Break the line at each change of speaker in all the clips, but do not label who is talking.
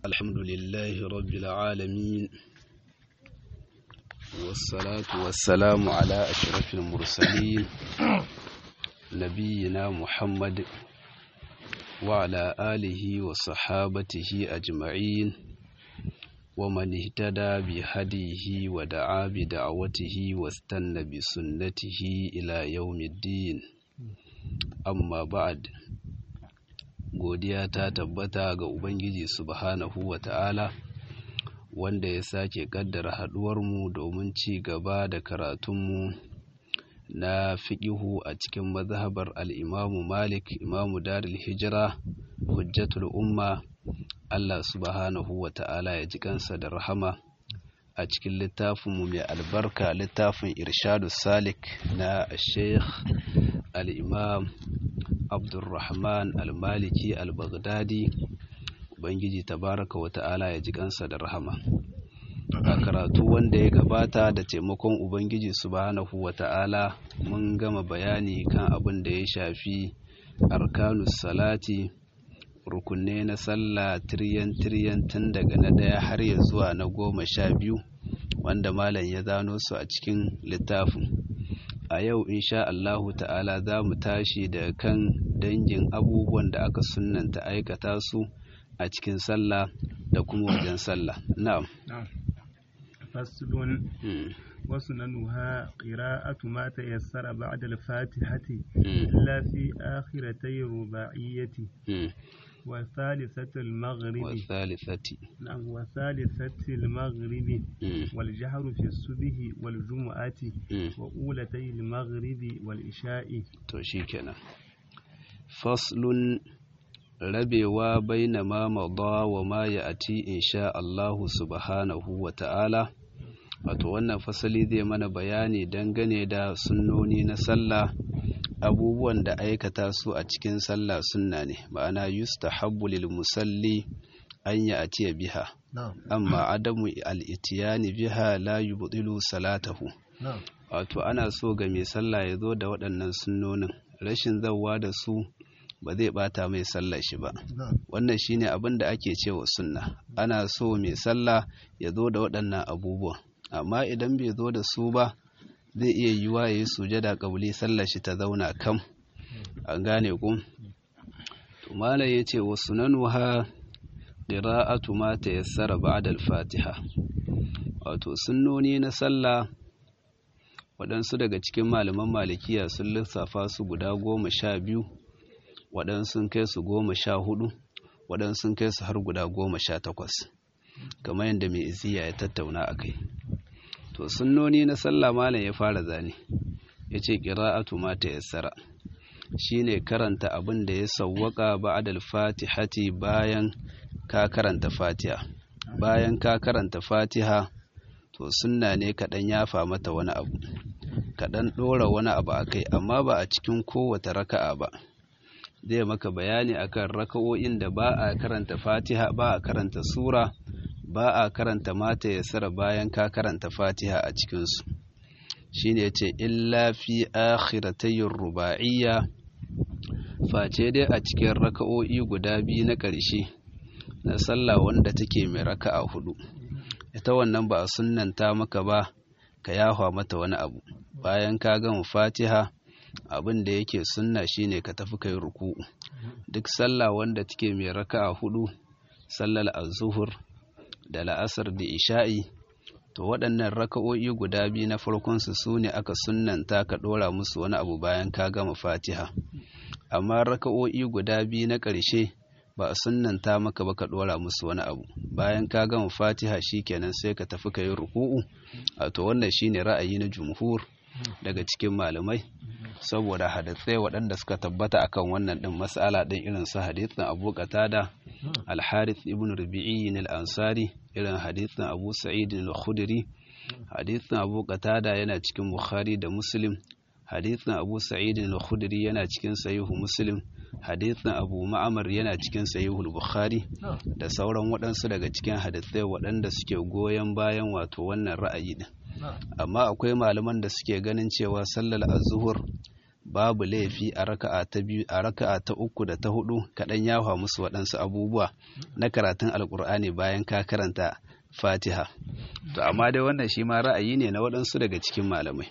الحمد لله رب العالمين والصلاة والسلام على أشرف المرسلين نبينا محمد وعلى آله وصحابته أجمعين ومن اهتدى بهديه ودعا بدعوته واستنى بسنته إلى يوم الدين أما بعد godiya ta tabbata ga Ubangiji subhanahu wa ta'ala wanda ya sake kaddara haɗuwarmu domin ci gaba da karatunmu na fiƙihu a cikin mazhabar al'imamu Malik, imamu Darul Hijira, hujjatul umma, Allah subhanahu wa ta'ala ya ji kansa da rahama a cikin littafinmu mai albarka littafin Irshadu Salik na Sheikh al'imam Abdulrahman al-Maliki al-Baghdadi Ubangiji tabaraka wa ta'ala ya ji kansa da rahama a karatu wanda ya gabata da taimakon Ubangiji subhanahu wa ta'ala mun gama bayani kan abin da ya shafi arkanus salati rukunne na sallah tiryan tiryan tun daga na ɗaya har ya zuwa na goma sha biyu wanda malam ya zano su a cikin littafin a yau insha Allahu ta'ala za mu tashi da kan dangin abubuwan da aka sunanta aikata su a cikin sallah da kuma wajen sallah na'am
faslun وسننها قراءة ما تيسر بعد الفاتحة إلا في آخرتي الرباعية وثالثة المغرب
والثالثة
نعم وثالثة المغرب والجهر في الصبح والجمعة وأولتي المغرب والإشاء
توشيكنا فصل rabewa baina ma mada wa ma ya'ti insha Allah subhanahu wa ta'ala wato wannan fasali zai mana bayani dangane da sunnoni na sallah abubuwan da aikata su a cikin sallah sunna ne ma'ana yustahabbu lil musalli an ya atiya biha amma adamu al-itiyani biha la yubdilu salatahu wato ana so ga mai sallah ya zo da waɗannan sunnonin rashin zawwa da su ba zai bata mai sallah shi ba wannan shine abin da ake cewa sunna ana so mai sallah ya zo da waɗannan abubuwan amma idan bai zo da su ba zai iya yiwa ya yi sujada ƙabli sallar shi ta zauna kam an gane ku tumala ya ce wasu nanuha ƙira'atu ma ta yassara ba'da al-fatiha wato sunnoni na sallah waɗansu daga cikin malaman malikiya sun lissafa su guda goma sha biyu waɗansu sun kai su goma sha hudu waɗansu sun kai su har guda goma sha takwas kamar yadda mai iziya ya tattauna a kai to sunnoni na sallah malam ya fara zane ya ce ƙira'atu ma ta yassara shi ne karanta abin da ya sawwaka ba'adal fatihati bayan ka karanta fatiha bayan ka karanta fatiha to sunna ne kaɗan yafa mata wani abu kaɗan ɗora wani abu a kai amma ba a cikin kowace raka'a ba zai maka bayani akan raka'o'in da ba a karanta fatiha ba a karanta sura ba a karanta mata ya sara bayan ka karanta fatiha a cikinsu shi ne ce illa fi akhiratayin ruba'iyya face dai a cikin raka'o'i guda biyu na ƙarshe na sallah wanda take mai raka'a hudu ita wannan ba a sunanta maka ba ka yahwa mata wani abu bayan ka gama fatiha abin da yake sunna shine ka tafi kai ruku'u duk sallah wanda take mai raka'a hudu sallar az-zuhur da la'asar da isha'i to waɗannan raka'o'i guda biyu na farkonsu su ne aka sunnanta ka ɗora musu wani abu bayan ka gama fatiha amma raka'o'i guda biyu na ƙarshe ba a sunnanta maka ba ka ɗora musu wani abu bayan ka gama fatiha shikenan sai ka tafi ka yi ruku'u a to wannan shine ra'ayi na jumhur daga cikin malamai saboda hadisai waɗanda suka tabbata akan wannan ɗin mas'ala ɗin irin su hadisin Abu Qatada Al-Harith ibn Rabi'i al-Ansari irin hadisin Abu Sa'id al-Khudri hadisin Abu Qatada yana cikin Bukhari da Muslim hadisin Abu Sa'id al-Khudri yana cikin Sahihu Muslim hadisin Abu Ma'mar yana cikin Sahihu Bukhari da sauran waɗansu daga cikin hadisai waɗanda suke goyon bayan wato wannan ra'ayi din amma akwai malaman da suke ganin cewa sallar az-zuhur babu laifi a raka'a ta biyu a raka'a ta uku da ta hudu kaɗan yawa musu waɗansu abubuwa na karatun alkur'ani bayan ka karanta fatiha to amma dai wannan shi ma ra'ayi ne na waɗansu daga cikin malamai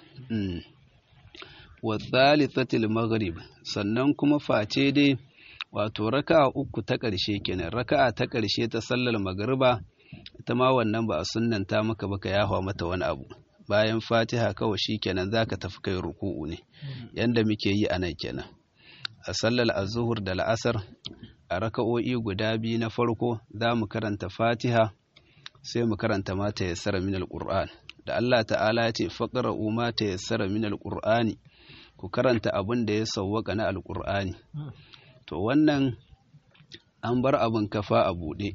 wa thalithatil maghrib sannan kuma face dai wato raka'a uku ta ƙarshe kenan raka'a ta ƙarshe ta sallar magriba ita ma wannan ba a sunnanta maka baka yawa mata wani abu bayan fatiha kawai shi kenan za ka tafi kai ruku'u ne yanda muke yi a nan kenan a sallar azuhur da la'asar a raka'o'i guda biyu na farko za mu karanta fatiha sai mu karanta mata ya sara min alƙur'an da Allah ta'ala ya ce faƙara'u mata ya sara min alƙur'ani ku karanta abin da ya sauwaka na alƙur'ani to wannan an bar abin kafa a buɗe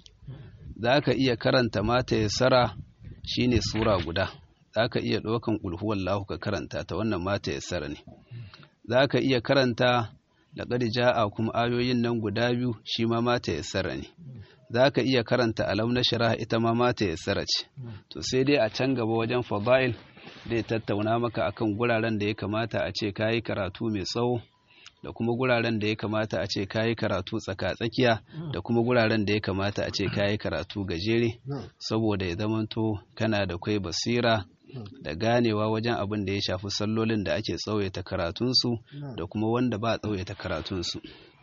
za ka iya karanta mata ya sara shine sura guda za ka iya ɗaukan ƙulhuwallahu ka karanta ta wannan mata ya sara ne za ka iya karanta da ja'a kuma ayoyin nan guda biyu shi ma mata ya sara ne za ka iya karanta alam na shara ita ma mata ya sara ce to sai dai a can gaba wajen fada'il zai tattauna maka akan guraren da ya kamata a ce kayi karatu mai tsawo da kuma guraren da ya kamata a ce kayi karatu tsaka-tsakiya da kuma guraren da ya kamata a ce kayi karatu gajere saboda ya zamanto kana da kwai basira da ganewa wajen abin da ya shafi sallolin da ake tsawaita karatunsu da kuma wanda ba tsawaita karatunsu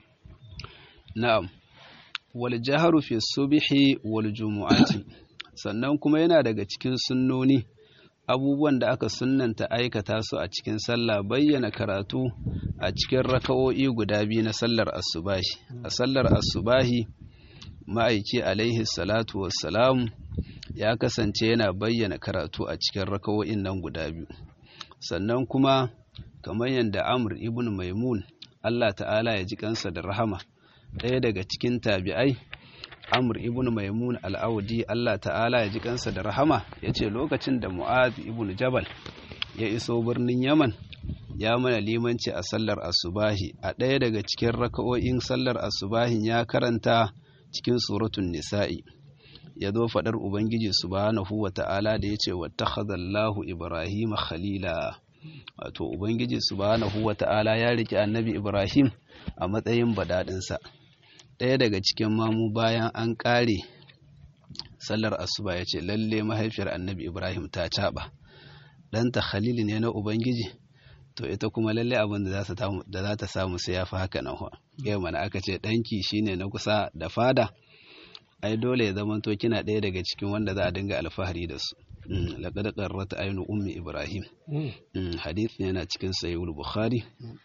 na'am wal jaharu fi subhi wal jumu'ati sannan kuma yana daga cikin sunnoni abubuwan da aka sunnanta aikata su a cikin sallah bayyana karatu a cikin raka'o'i guda biyu na sallar asubahi a sallar asubahi ma'aiki alaihi salatu wassalam ya kasance yana bayyana karatu a cikin raka'o'in nan guda biyu sannan kuma kamar yadda amr ibn maimun Allah ta'ala ya ji kansa da rahama ɗaya daga cikin tabi'ai Amr ibn Maimun al-Audi Allah ta'ala ya ji kansa da rahama ya ce lokacin da Mu'adh ibn Jabal ya iso birnin Yaman ya mana limanci a sallar asubahi a ɗaya daga cikin raka'o'in sallar asubahin ya karanta cikin suratun nisa'i ya zo faɗar Ubangiji subhanahu wa ta'ala da ya ce wattakhadallahu Ibrahim khalila wato Ubangiji subhanahu wa ta'ala ya riki annabi Ibrahim a matsayin badaɗinsa ɗaya daga cikin mamu bayan an ƙare sallar asuba ya ce lalle mahaifiyar annabi ibrahim ta caɓa ɗanta khalil ne na ubangiji to ita kuma lalle abin da za ta samu sai ya fi haka nan yau mana aka ce ɗanki shine na kusa da fada ai dole ya zama to kina ɗaya daga cikin wanda za a dinga alfahari da su laƙad qarrata aynu ummi ibrahim hadith yana cikin sahihul bukhari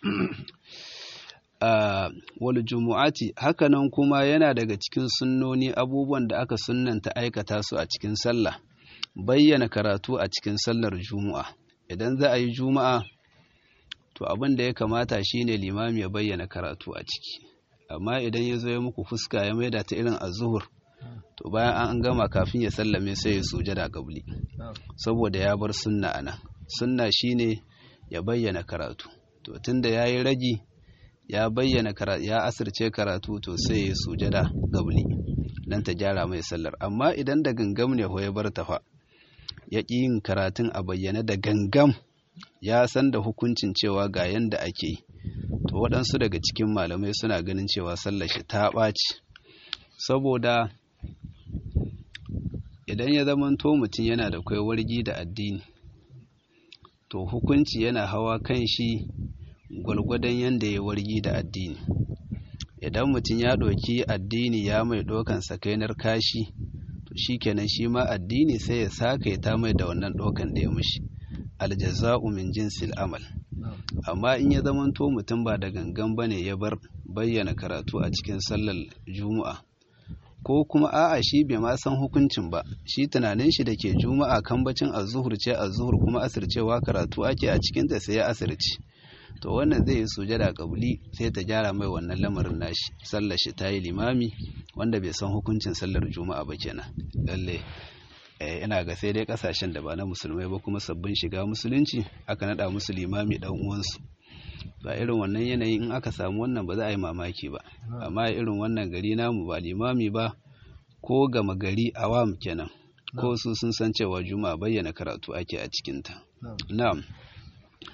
wal jumu'ati hakanan kuma yana daga cikin sunnoni abubuwan da aka sunnanta aikata su a cikin sallah bayyana karatu a cikin sallar juma'a idan za a yi juma'a to abin da ya kamata shine limami ya bayyana karatu a ciki amma idan ya zo ya muku fuska ya maida ta irin azuhur to bayan an gama kafin ya sallame sai ya sujada qabli saboda ya bar sunna ana sunna shine ya bayyana karatu to tunda yayi ragi ya bayyana ya asirce karatu to sai ya sujada gabli dan ta gyara mai sallar amma idan da gangam ne ya bar ta fa ya ƙi yin karatun a bayyane da gangam ya san da hukuncin cewa ga yanda ake yi to waɗansu daga cikin malamai suna ganin cewa sallar shi ta ɓaci saboda idan ya zamanto mutum yana da kai wargi da addini to hukunci yana hawa kan shi gwalgwadon yadda ya wargi da addini idan mutum ya ɗauki addini ya mai ɗaukan sakainar kashi to shi kenan shi ma addini sai ya saka ta mai da wannan ɗaukan da ya mushi aljaza'u min jinsil amal amma in ya zamanto mutum ba da gangan bane ya bar bayyana karatu a cikin sallar juma'a ko kuma a'a shi bai ma san hukuncin ba shi tunanin shi da ke juma'a kambacin azuhur ce azuhur kuma asircewa karatu ake a cikin ta sai ya asirci to wannan zai yi sujada kabuli sai ta gyara mai wannan lamarin nashi sallar shi ta yi limami wanda bai san hukuncin sallar juma'a ba kenan lalle ina ga sai dai kasashen da ba na musulmai ba kuma sabbin shiga musulunci aka nada musu limami dan uwansu ba irin wannan yanayin in aka samu wannan ba za a yi mamaki ba amma irin wannan gari namu ba limami ba ko gama gari awam kenan ko su sun san cewa juma'a bayyana karatu ake a cikinta na'am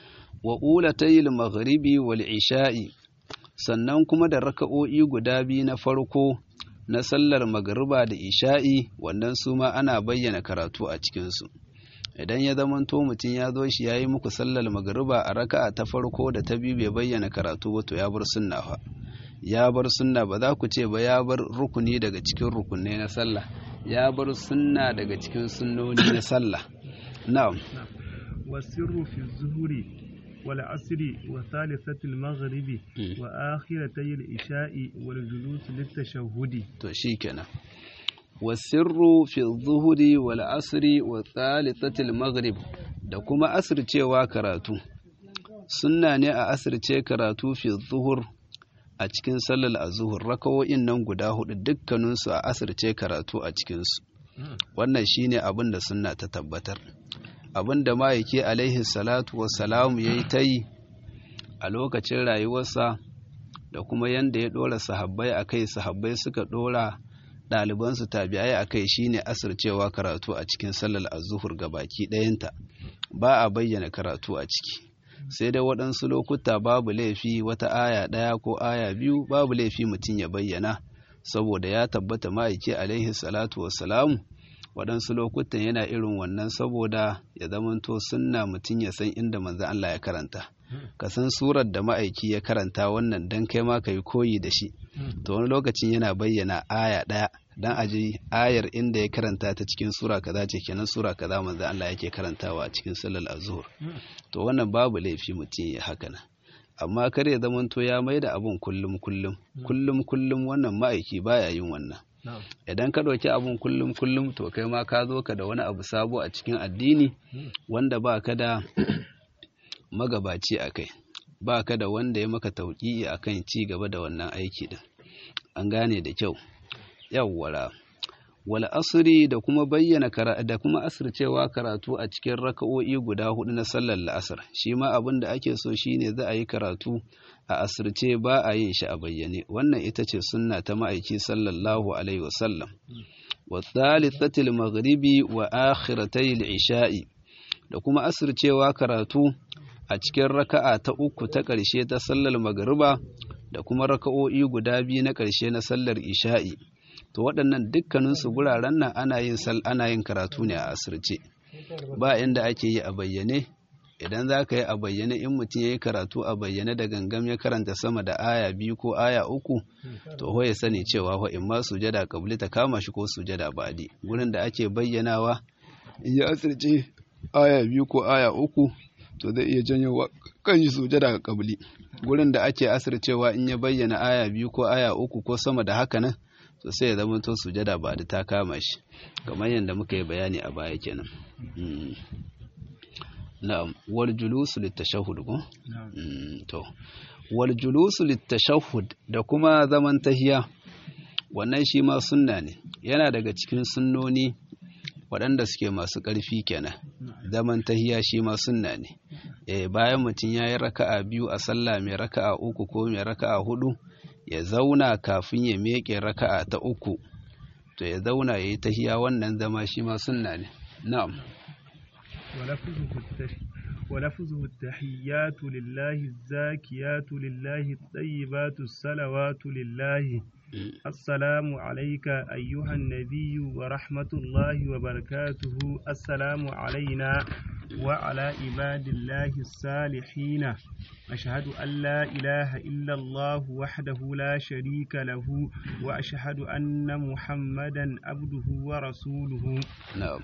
wa ulatayil maghribi wal isha'i sannan kuma da raka'o'i guda biyu na farko na sallar magariba da isha'i wannan su ma ana bayyana karatu a cikinsu idan ya zamanto mutum ya zo shi ya yi muku sallar magariba a raka'a ta farko da ta biyu bai bayyana karatu ba to ya bar sunna fa ya bar sunna ba za ku ce ba ya bar rukuni daga cikin rukunai na sallah ya bar sunna daga cikin sunnoni na sallah na'am
والسر في الظهر والعصر وثالثة المغرب وآخرتي العشاء والجلوس للتشهد
to shikenan wasirru fi zuhuri wal asri wa thalithatil maghrib da kuma asircewa karatu sunna ne a asirce karatu fi zuhur a cikin sallar azuhur rakawo'in nan guda hudu dukkaninsu a asirce karatu a cikinsu wannan shine abin da sunna ta tabbatar abin da ma'aiki alaihi salatu wassalamu ya yi ta yi a lokacin rayuwarsa da kuma yadda ya ɗora sahabbai a kai sahabbai suka ɗora ɗalibansu tabi'ai a kai shine asircewa karatu a cikin sallar azuhur ga baki ɗayanta ba a bayyana karatu a ciki sai dai waɗansu lokuta babu laifi wata aya ɗaya ko aya biyu babu laifi mutum ya bayyana saboda ya tabbata ma'aiki alaihi salatu wassalamu waɗansu lokutan yana irin wannan saboda ya zamanto sunna mutum ya san inda manzo Allah ya karanta ka san surar da ma'aiki ya karanta wannan dan kai ma ka yi koyi da shi to wani lokacin yana bayyana aya ɗaya dan a ji ayar inda ya karanta ta cikin sura kaza ce kenan sura kaza manzo Allah yake karantawa a cikin sallar azhur to wannan babu laifi mutum ya haka nan amma kar ya zamanto ya mai da abun kullum kullum kullum kullum wannan ma'aiki baya yin wannan idan ka ɗauki abun kullum kullum to kai ma ka zo ka da wani abu sabo a cikin addini wanda ba ka da magabaci a kai ba ka da wanda ya maka tauƙi a kan ci gaba da wannan aiki din an gane da kyau yawwara wal asri da kuma bayyana da kuma asircewa karatu a cikin raka'o'i guda hudu na sallar la'asar shi ma abin da ake so shine za a yi karatu a asirce ba a yin shi a bayyane wannan ita ce sunna ta ma'aiki sallallahu alaihi wasallam wa thalithatil maghribi wa akhiratai isha'i da kuma asircewa karatu a cikin raka'a ta uku ta ƙarshe ta sallar magriba da kuma raka'o'i guda biyu na ƙarshe na sallar isha'i to waɗannan dukkaninsu guraren nan ana yin sal ana yin karatu ne a asirce ba inda ake yi a bayyane idan za ka yi a bayyane in mutum ya yi karatu a bayyane da gangam ya karanta sama da aya biyu ko aya uku to ho ya sani cewa ho in ma sujada kabli ta kama shi ko sujada badi gurin da ake bayyanawa in ya asirce aya biyu ko aya uku to zai iya janyo kan shi sujada kabli gurin da ake asircewa in ya bayyana aya biyu ko aya uku ko sama da haka nan to sai ya zama to sujada ba da ta kama shi kamar yadda muka yi bayani a baya kenan na'am wal julusu litashahhud ko to wal julusu litashahhud da kuma zaman tahiya wannan shi ma sunna ne yana daga cikin sunnoni waɗanda suke masu ƙarfi kenan zaman tahiya shi ma sunna ne eh bayan mutum ya yi raka'a biyu a sallah mai raka'a uku ko mai raka'a hudu ya zauna kafin ya meƙe raka'a ta uku to ya zauna ya yi tahiya wannan zama shi ma sunna ne na'am
ولفظه التحيات لله الزاكيات لله الطيبات الصلوات لله السلام عليك أيها النبي ورحمة الله وبركاته السلام علينا وعلى عباد الله الصالحين أشهد أن لا إله إلا الله وحده لا شريك له وأشهد أن محمدا عبده ورسوله
نعم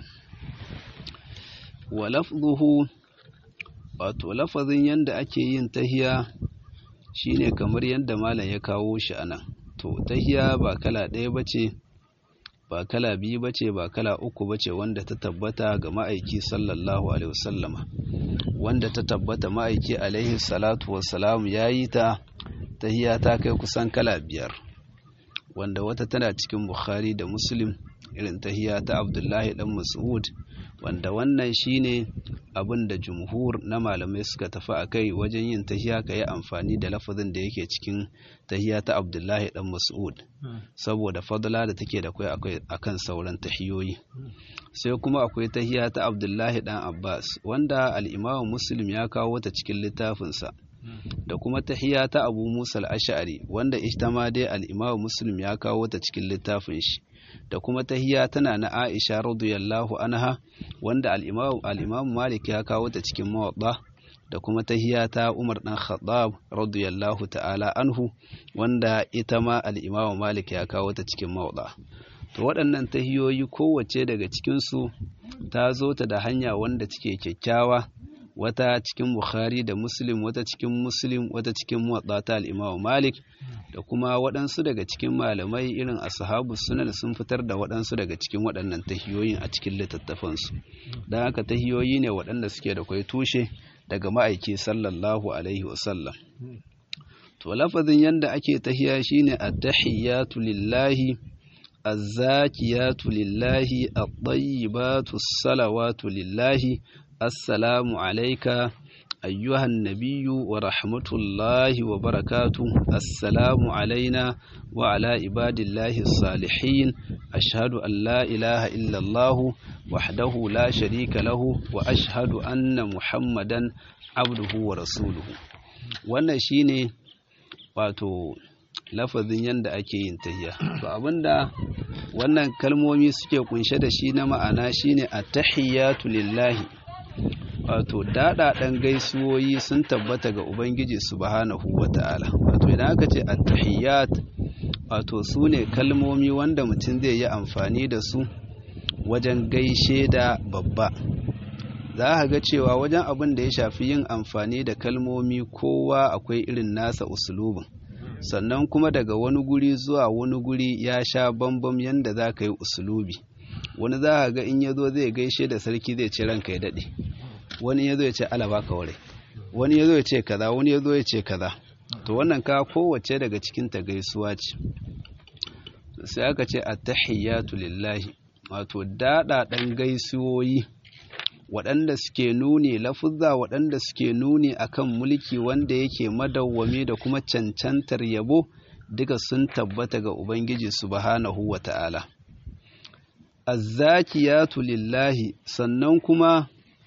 ولفظه wato lafazin yadda ake yin tahiya shine kamar yadda malam ya kawo shi anan to tahiya ba kala ɗaya bace ba kala biyu bace ba kala uku bace wanda ta tabbata ga ma'aiki sallallahu alaihi wasallama wanda ta tabbata ma'aiki alaihi salatu wassalam ya yi ta tahiya ta kai kusan kala biyar wanda wata tana cikin bukhari da muslim irin tahiya ta abdullahi dan mas'ud wanda wannan shine abin da jumhur na malamai suka tafi a kai wajen yin tahiya ka yi amfani da lafazin da yake cikin tahiya ta abdullahi dan mas'ud saboda fadla da take da kai akwai akan sauran tahiyoyi sai kuma akwai tahiya ta abdullahi dan abbas wanda al-imamu muslim ya kawo ta cikin littafinsa da kuma tahiya ta abu musa al-ash'ari wanda ita ma dai al-imamu muslim ya kawo ta cikin littafin shi da kuma tahiya tana na aisha radiyallahu anha wanda al-imamu malik ya kawo ta cikin mawadda da kuma tahiya ta umar dan khattab radiyallahu ta'ala anhu wanda ita ma al-imamu malik ya kawo ta cikin mawadda to waɗannan tahiyoyi kowace daga cikinsu ta zo ta da hanya wanda take kyakkyawa wata cikin Bukhari da Muslim wata cikin Muslim wata cikin Muwatta ta al-Imam Malik da kuma waɗansu daga cikin malamai irin ashabu sunan sun fitar da waɗansu daga cikin waɗannan tahiyoyin a cikin littattafansu don haka tahiyoyi ne waɗanda suke da kwai tushe daga ma'aiki sallallahu alaihi wasallam to lafazin yanda ake tahiya shine at-tahiyatu lillahi الزاكيات لله الطيبات الصلوات لله السلام عليك أيها النبي ورحمة الله وبركاته السلام علينا وعلى عباد الله الصالحين أشهد أن لا إله إلا الله وحده لا شريك له وأشهد أن محمدا عبده ورسوله wannan shine wato lafazin yadda ake yin tahiya to abinda wannan kalmomi suke kunshe da shi na ma'ana shine at-tahiyatu lillahi wato daɗaɗen gaisuwoyi sun tabbata ga ubangiji subhanahu wata'ala wato idan aka ce at-tahiyat wato su ne kalmomi wanda mutum zai yi amfani da su wajen gaishe da babba za a ga cewa wajen abin da ya shafi yin amfani da kalmomi kowa akwai irin nasa usulubin sannan kuma daga wani guri zuwa wani guri ya sha bambam yadda za ka yi usulubi wani za a ga in ya zo zai gaishe da sarki zai ce ranka ya daɗe wani ya zo ya ce alaba ka ware wani ya zo ya ce kaza wani ya zo ya ce kaza to wannan ka kowace daga cikin ta gaisuwa ce sai aka ce attahiyatu lillahi wato daɗaɗen gaisuwoyi waɗanda suke nuni lafuzza waɗanda suke nuni akan mulki wanda yake madawwami da kuma cancantar yabo duka sun tabbata ga Ubangiji subhanahu wa ta'ala. Azzakiyatu lillahi sannan kuma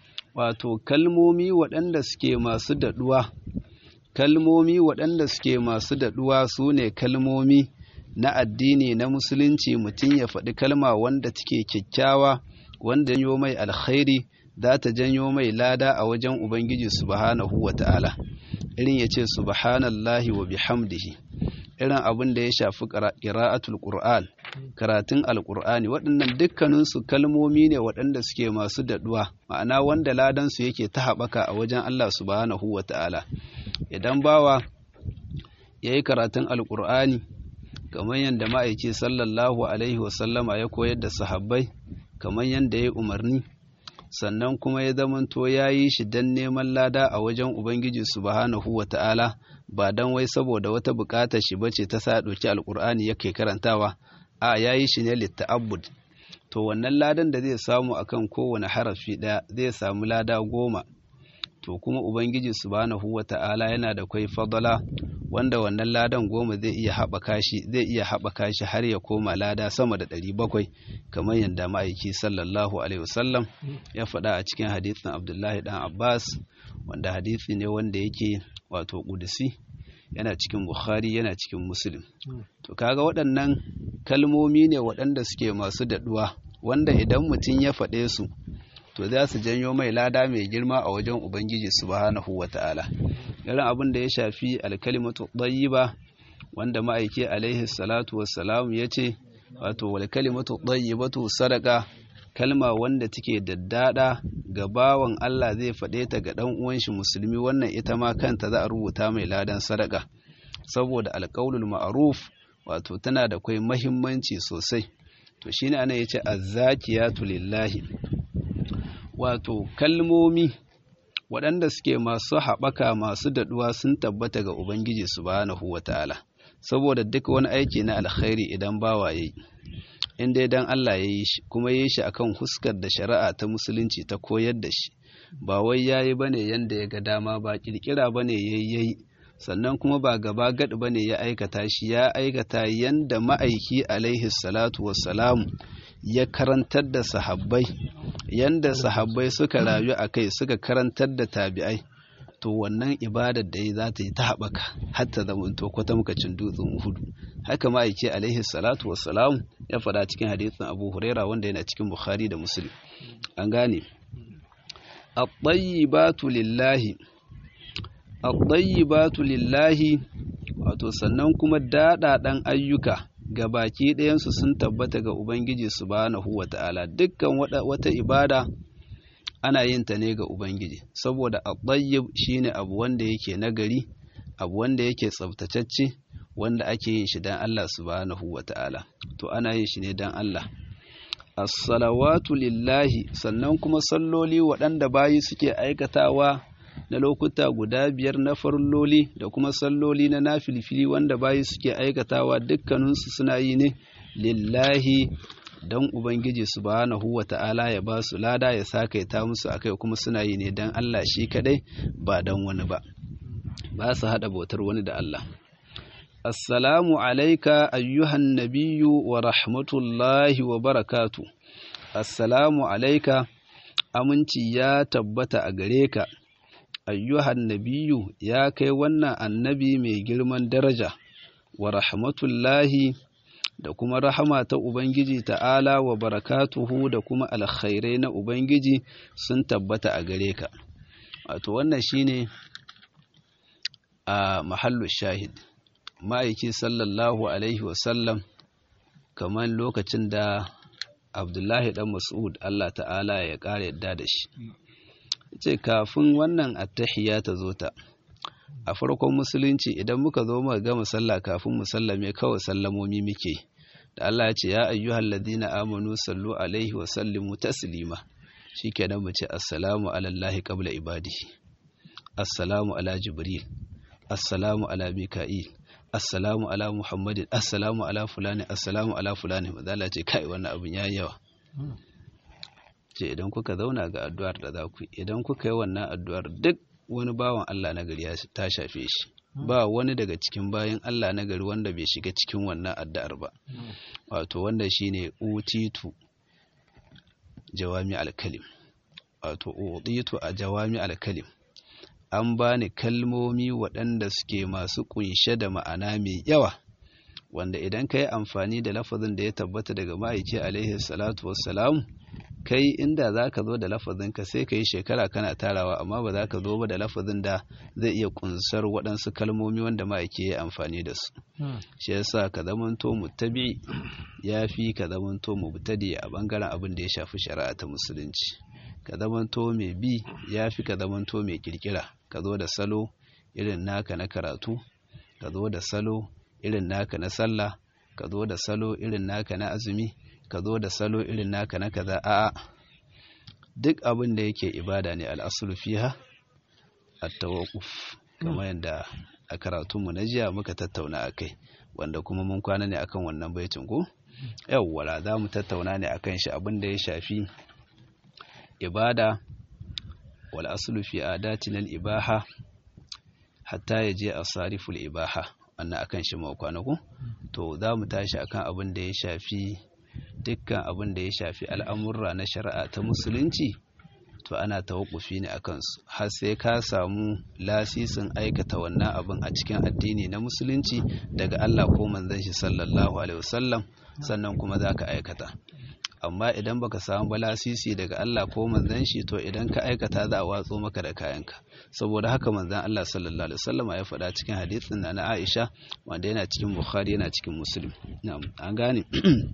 wato kalmomi waɗanda suke masu daɗuwa, kalmomi waɗanda suke masu daɗuwa su ne kalmomi na addini na musulunci mutum ya faɗi kalma wanda take kyakkyawa wanda ya mai alkhairi. za ta janyo mai lada a wajen Ubangiji subhanahu wa ta'ala, irin ya ce subhanallahi wa bihamdihi, irin abin da ya shafi ƙira'atul Qur'an, karatun Alƙur'ani, waɗannan dukkaninsu kalmomi ne waɗanda suke masu daɗuwa, ma'ana wanda ladansu yake ta haɓaka a wajen Allah subhanahu wa ta'ala. Idan bawa ya yi karatun Alƙur'ani, kamar yadda ma'aiki sallallahu Alaihi wasallama ya koyar da sahabbai, kamar yadda ya yi umarni, sannan kuma ya zamanto ya yi shi don neman lada a wajen Ubangiji subhanahu wa ta'ala ba don wai saboda wata bukatar shi bace ta sa ɗauki alƙur'ani yake karantawa a ya yi shi ne litta'abbud to wannan ladan da zai samu akan kowane harafi ɗaya zai samu lada goma to kuma Ubangiji subhanahu wa ta'ala yana da kwai fadala wanda wannan ladan goma zai iya haɓaka shi zai iya haɓaka shi har ya koma lada sama da ɗari bakwai kamar yadda ma'aiki sallallahu alaihi wasallam ya faɗa a cikin hadisin abdullahi dan abbas wanda hadisi ne wanda yake wato ƙudusi yana cikin bukhari yana cikin muslim to kaga waɗannan kalmomi ne waɗanda suke masu daɗuwa wanda idan mutum ya faɗe su to za su janyo mai lada mai girma a wajen ubangiji subhanahu wata'ala irin abin da ya shafi alkalimatu ɗayyiba wanda ma'aiki alaihi salatu wassalam ya ce wato wal kalimatu ɗayyibatu sadaka kalma wanda take daddada ga bawan Allah zai faɗe ta ga ɗan uwan shi musulmi wannan ita ma kanta za a rubuta mai ladan sadaka saboda alƙaulul ma'ruf wato tana da kai mahimmanci sosai to shine ana yace azzakiyatu lillahi wato kalmomi waɗanda suke masu haɓaka masu daɗuwa sun tabbata ga Ubangiji subhanahu wa ta'ala saboda duk wani aiki na alkhairi idan bawa yayi in dai dan Allah ya yi shi kuma ya yi shi akan huskar da shari'a ta musulunci ta koyar da shi ba wai yayi bane yanda ya ga dama ba kirkira bane yayi yayi sannan kuma ba gaba gad bane ya aikata shi ya aikata yanda ma'aiki alaihi salatu wassalam ya karantar da sahabbai yanda sahabbai suka rayu a kai suka karantar da tabi'ai to wannan ibadar da ya za ta yi ta haɓaka hatta zama to kwata cin dutsen hudu haka ma'aiki alaihi salatu wassalam ya faɗa cikin hadisin abu huraira wanda yana cikin bukhari da muslim an gane at-tayyibatu lillahi at-tayyibatu lillahi wato sannan kuma daɗaɗan ayyuka ga baki ɗayansu sun tabbata ga ubangiji subhanahu wata'ala dukkan wata ibada ana yin ta ne ga ubangiji saboda at-tayyib shine abu wanda yake nagari abu wanda yake tsaftatacce wanda ake yin shi dan Allah subhanahu wata'ala to ana yin shi ne dan Allah as-salawatu lillahi sannan kuma salloli waɗanda bayi suke aikatawa na lokuta guda biyar na farloli da kuma salloli na nafilfili wanda bayi suke aikatawa dukkaninsu suna yi ne lillahi don ubangiji subhanahu wa ta'ala ya ba su lada ya sakaita musu akai kuma suna yi ne don Allah shi kadai ba don wani ba ba su haɗa bautar wani da Allah assalamu alaika ayyuhan nabiyyu wa rahmatullahi wa barakatu assalamu alaika aminci ya tabbata a gare ka ayyuhan nabiyu ya kai wannan annabi mai girman daraja wa rahmatullahi da kuma rahama ta Ubangiji ta'ala wa barakatuhu da kuma alkhairai na Ubangiji sun tabbata a gare ka. Wato wannan shine a mahallu shahid. Ma'aiki sallallahu Alaihi wasallam kamar lokacin da Abdullahi ɗan Mas'ud Allah ta'ala ya ƙara yadda da shi. ce kafin wannan attahiya ta zo ta a farkon musulunci idan muka zo muka gama sallah kafin mu sallame kawai sallamomi muke da Allah ya ce ya ayyuhal ladina amanu sallu alaihi wa sallimu taslima shikenan mu ce assalamu ala allahi qabla ibadihi assalamu ala jibril assalamu ala mika'il assalamu ala muhammadin assalamu ala fulani assalamu ala fulani madalla ce kai wannan abun yayi yawa ce idan kuka zauna ga addu'ar da za ku idan kuka yi wannan addu'ar duk wani bawan Allah na gari ta shafe shi ba wani daga cikin bayan Allah na gari wanda bai shiga cikin wannan addu'ar ba wato wanda shine utitu jawami alkalim wato utitu a jawami alkalim an bani kalmomi waɗanda suke masu kunshe da ma'ana mai yawa wanda idan ka yi amfani da lafazin da ya tabbata daga ma'aiki alaihi salatu wassalamu kai inda za ka zo da lafazinka sai ka yi shekara kana tarawa amma ba za ka zo ba da lafazin da zai iya kunsar waɗansu kalmomi wanda ma'aiki ya amfani da su shi yasa ka zamanto mutabi ya fi ka zamanto mubtadi a bangaren abin da ya shafi shari'a ta musulunci ka zamanto mai bi ya fi ka zamanto mai kirkira ka zo da salo irin naka na karatu ka zo da salo irin naka na sallah ka zo da salo irin naka na azumi ka zo da salo irin naka na kaza a'a duk abin da yake ibada ne al'asulu fiha at-tawaqquf kamar yadda a karatunmu na jiya muka tattauna akai wanda kuma mun kwana ne akan wannan baitin ko yawwa za mu tattauna ne akan shi abin da ya shafi ibada wal aslu fi adatina al-ibaha hatta yaje asariful ibaha wannan akan shi mu kwana ko to za mu tashi akan abin da ya shafi dukkan abin da ya shafi al'amurra na shari'a ta musulunci to ana tawakufi ne a kansu har sai ka samu lasisin aikata wannan abin a cikin addini na musulunci daga Allah ko manzon shi sallallahu alaihi wasallam sannan kuma za ka aikata amma idan baka samu ba lasisi daga Allah ko manzon shi to idan ka aikata za a watso maka da kayanka saboda haka manzon Allah sallallahu alaihi wasallam ya faɗa cikin hadisin na Aisha wanda yana cikin Bukhari yana cikin Muslim na'am an gane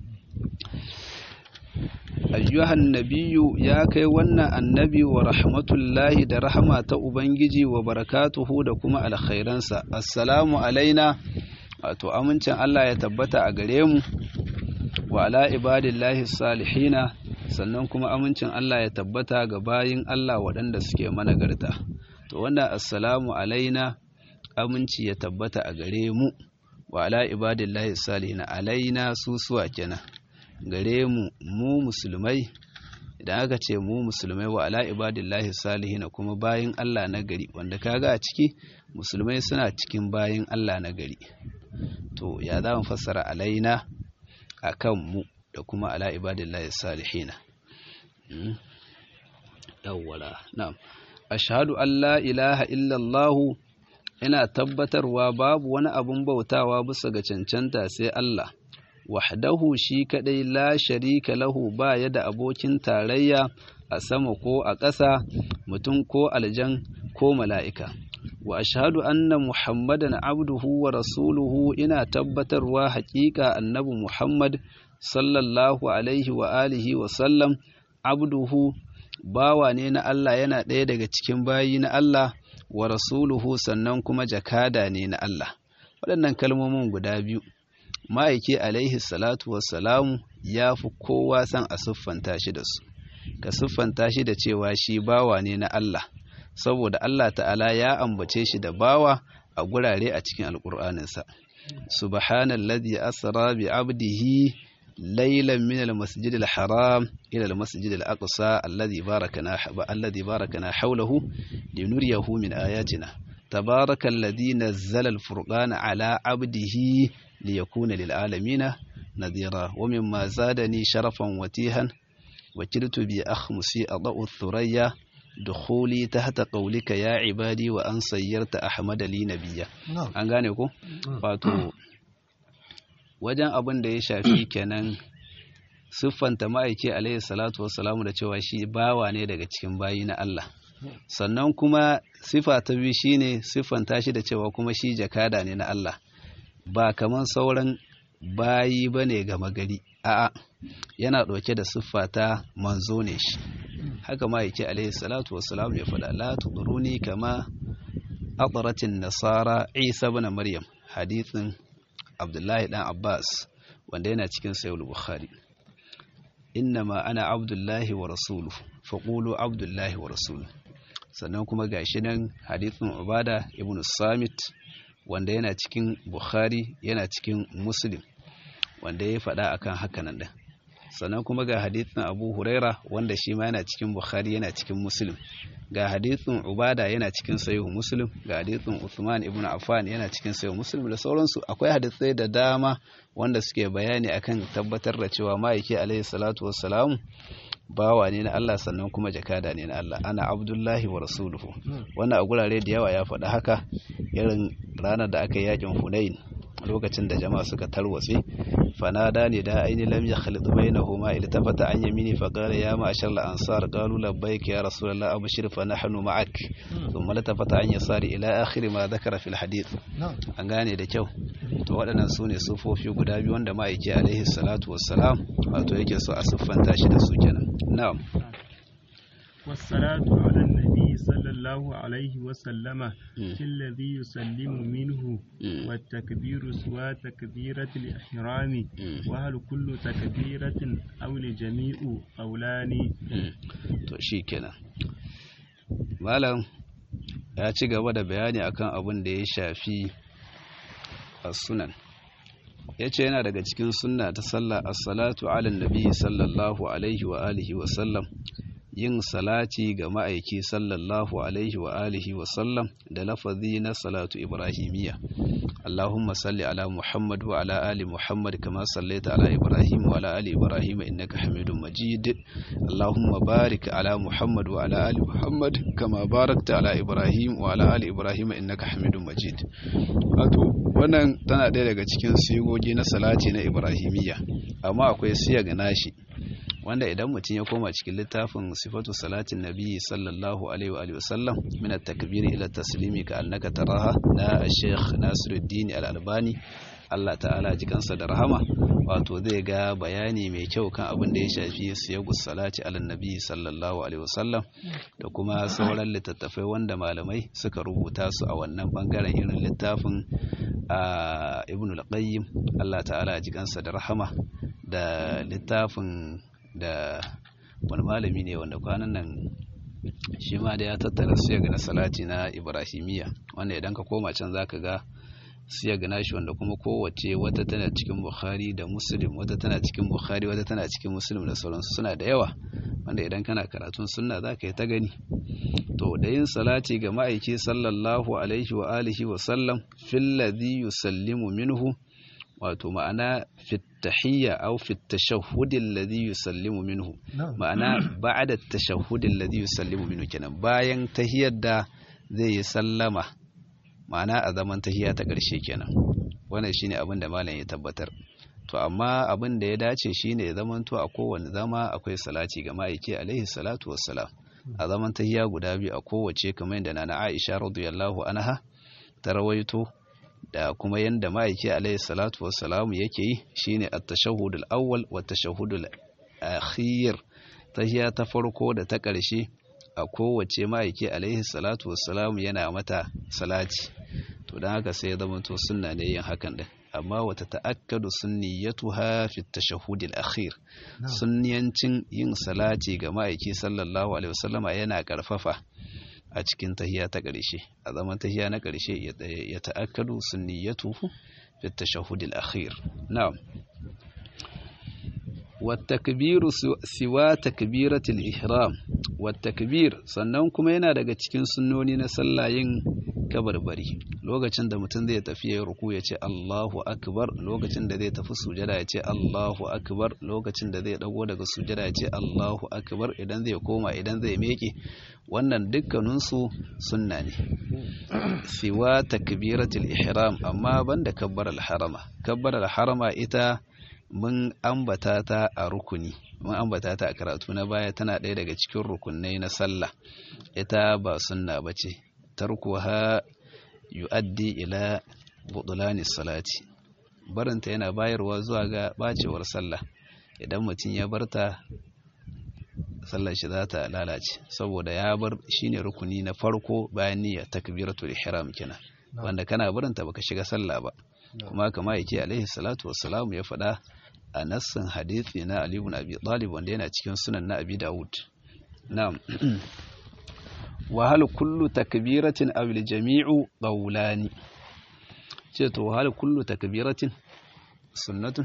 ayyuhan nabiyu ya kai wannan annabi wa rahmatullahi da rahama ta ubangiji wa barakatuhu da kuma alkhairansa assalamu alaina wato amincin Allah ya tabbata a gare mu wa ala ibadillahi salihina sannan kuma amincin Allah ya tabbata ga bayin Allah waɗanda suke managarta to wannan assalamu alaina aminci ya tabbata a gare mu wa ala ibadillahi salihina alaina susuwa kenan gare mu mu musulmai idan aka ce mu musulmai wa ala ibadillahi salihina kuma bayin Allah na gari wanda kaga a ciki musulmai suna cikin bayin Allah na gari to ya za mu fassara alaina akan mu da kuma ala ibadillahi salihina yawwala na'am ashhadu an la ilaha illallah ina tabbatarwa babu wani abun bautawa bisa ga cancanta sai Allah wahdahu shi kadai la sharika lahu ba ya da abokin tarayya a sama ko a ƙasa mutum ko aljan ko mala'ika wa ashhadu anna muhammadan abduhu wa rasuluhu ina tabbatarwa haƙiƙa annabi muhammad sallallahu alaihi wa alihi wa sallam abduhu bawa ne na Allah yana ɗaya daga cikin bayi na Allah wa rasuluhu sannan kuma jakada ne na Allah waɗannan kalmomin guda biyu ma'aiki alaihi salatu wassalamu ya fi kowa san a siffanta shi da su ka siffanta shi da cewa shi bawa ne na Allah saboda Allah ta'ala ya ambace shi da bawa a gurare a cikin alƙur'aninsa subhanallazi asra bi abdihi laylan min almasjid alharam ila almasjid alaqsa alladhi barakana alladhi barakana hawlahu linuriyahu min ayatina تبارك الذي نزل الفرقان على عبده ليكون للعالمين نذيرا ومما زادني شرفا وتيها وكلت بأخمسي أضاء الثريا دخولي تحت قولك يا عبادي وأن سيرت أحمد لي نبيا an gane ku wato wajen abin da ya shafi kenan siffanta ma'aiki alaihi salatu wassalamu da cewa shi bawa ne daga cikin bayi na Allah sannan kuma sifa ta biyu shine siffanta shi da cewa kuma shi jakada ne na Allah ba kaman sauran bayi bane gama gari a'a yana ɗauke da siffa ta manzo ne shi haka ma yake alaihi salatu wassalam ya faɗa la tuduruni kama atratin nasara isa ibn maryam hadithin abdullahi dan abbas wanda yana cikin sahih bukhari innama ana abdullahi wa rasuluhu faqulu abdullahi wa rasuluhu sannan kuma gashi nan hadithin ubada ibn samit wanda yana cikin bukhari yana cikin muslim wanda ya faɗa akan hakanan din sannan kuma ga hadithin abu huraira wanda shi ma yana cikin bukhari yana cikin muslim ga hadithin ubada yana cikin sayo muslim ga hadithin uthman ibn affan yana cikin sayo muslim da sauransu akwai hadithai da dama wanda suke bayani akan tabbatar da cewa ma'aiki alaihi salatu wassalamu bawa ne na Allah sannan kuma jakada ne na Allah ana abdullahi wa rasuluhu wannan a gurare da yawa ya faɗa haka irin ranar da aka yi yakin hunain lokacin da jama'a suka tarwatse fanada ne da aini lam yakhlit bainahuma iltafata an yamini fa qala ya ma'ashar al-ansar qalu labbaik ya rasulullah abshir fa nahnu ma'ak thumma latafata an yasari ila akhir ma dhakara fil hadith an gane da kyau to waɗannan su ne sufofi guda biyu wanda ma'aiki alaihi salatu wassalam wato yake so a siffanta shi da su kenan na'am
والصلاة على النبي صلى الله عليه وسلم في الذي يسلم منه والتكبير سوى تكبيرة الإحرام وهل كل تكبيرة أو لجميع قولان
to shi kenan malam ya ci gaba da bayani akan abin da ya shafi as-sunan yace yana daga cikin sunna ta sallah as-salatu ala nabi sallallahu alaihi wa alihi wa sallam yin salati ga ma'aiki sallallahu alaihi wa alihi wa sallam da lafazi na salatu ibrahimiyya Allahumma salli ala Muhammad wa ala ali Muhammad kama sallaita ala Ibrahim wa ala ali Ibrahim innaka Hamidum Majid Allahumma barik ala Muhammad wa ala ali Muhammad kama barakta ala Ibrahim wa ala ali Ibrahim innaka Hamidum Majid wato wannan tana ɗaya daga cikin sigogi na salati na Ibrahimiyya amma akwai siya ga nashi wanda idan mutum ya koma cikin littafin sifatu salatin nabi sallallahu alaihi wa sallam min at-takbir ila taslimi ka annaka taraha na Sheikh Nasiruddin Al-Albani Allah ta'ala ji kansa da rahama wato zai ga bayani mai kyau kan abin da ya shafi siyagus salati ala nabi sallallahu alaihi wasallam da kuma sauran littattafai wanda malamai suka rubuta su a wannan bangaren irin littafin Ibn al-Qayyim Allah ta'ala ji kansa da rahama da littafin da wani malami ne wanda kwanan nan shi ma da ya tattara su ga na salati na ibrahimiyya wanda idan ka koma can zaka ga siyag nashi wanda kuma kowace wata tana cikin bukhari da muslim wata tana cikin bukhari wata tana cikin muslim da sauransu suna da yawa wanda idan kana karatun sunna za ka yi ta gani to da yin salati ga ma'aiki sallallahu alaihi wa alihi wa sallam fil ladhi yusallimu minhu wato ma'ana fit tahiyya aw fit tashahhud alladhi yusallimu minhu ma'ana ba'da tashahhud alladhi yusallimu minhu kenan bayan tahiyyar da zai yi sallama ma'ana a zaman tahiyya ta ƙarshe kenan wannan shine abin da malam ya tabbatar to amma abin da ya dace shine ya zamanto a kowane zama akwai salati ga ma'aiki alaihi salatu wassalam a zaman tahiyya guda biyu a kowace kamar yadda nana Aisha radiyallahu anha ta rawaito da kuma yadda ma'aiki alaihi salatu wassalam yake yi shine at-tashahhud al-awwal wa at-tashahhud al-akhir tahiyya ta farko da ta ƙarshe a kowace ma'aiki alaihi salatu wassalam yana mata salati to don haka sai ya zama to sunna ne yin hakan din amma wata ta'akkadu sunniyatuha fi tashahhud al-akhir sunniyancin yin salati ga ma'aiki sallallahu alaihi wasallama yana karfafa a cikin tahiya ta ƙarshe a zaman tahiya na ƙarshe ya ta'akkadu sunniyatuhu fi tashahhud al-akhir na'am والتكبير سوى تكبيرة الإحرام والتكبير sannan kuma yana daga cikin sunnoni na sallah yin kabarbari lokacin da mutum zai tafi ya ruku ya ce Allahu akbar lokacin da zai tafi sujada ya ce Allahu akbar lokacin da zai dago daga sujada ya ce Allahu akbar idan zai koma idan zai meke wannan dukkaninsu sunna ne siwa takbiratul ihram amma banda kabbaral harama kabbaral harama ita mun ambata ta a rukuni mun ambata ta a karatu na baya tana ɗaya daga cikin rukunai na sallah ita ba sunna ba ce tarkuha yu'addi ila budulani salati barinta yana bayarwa zuwa ga bacewar sallah idan mutum ya barta sallar shi za ta lalace saboda ya bar shine rukuni na farko bayan niyyar takbiratul ihram kenan wanda kana barinta baka shiga sallah ba kuma kama yake alaihi salatu wassalamu ya faɗa a nassin hadithi na Ali ibn Abi Talib wanda yana cikin sunan na Abi Dawud na'am wa hal kullu takbiratin aw al jami'u qawlani ce to hal kullu takbiratin sunnatun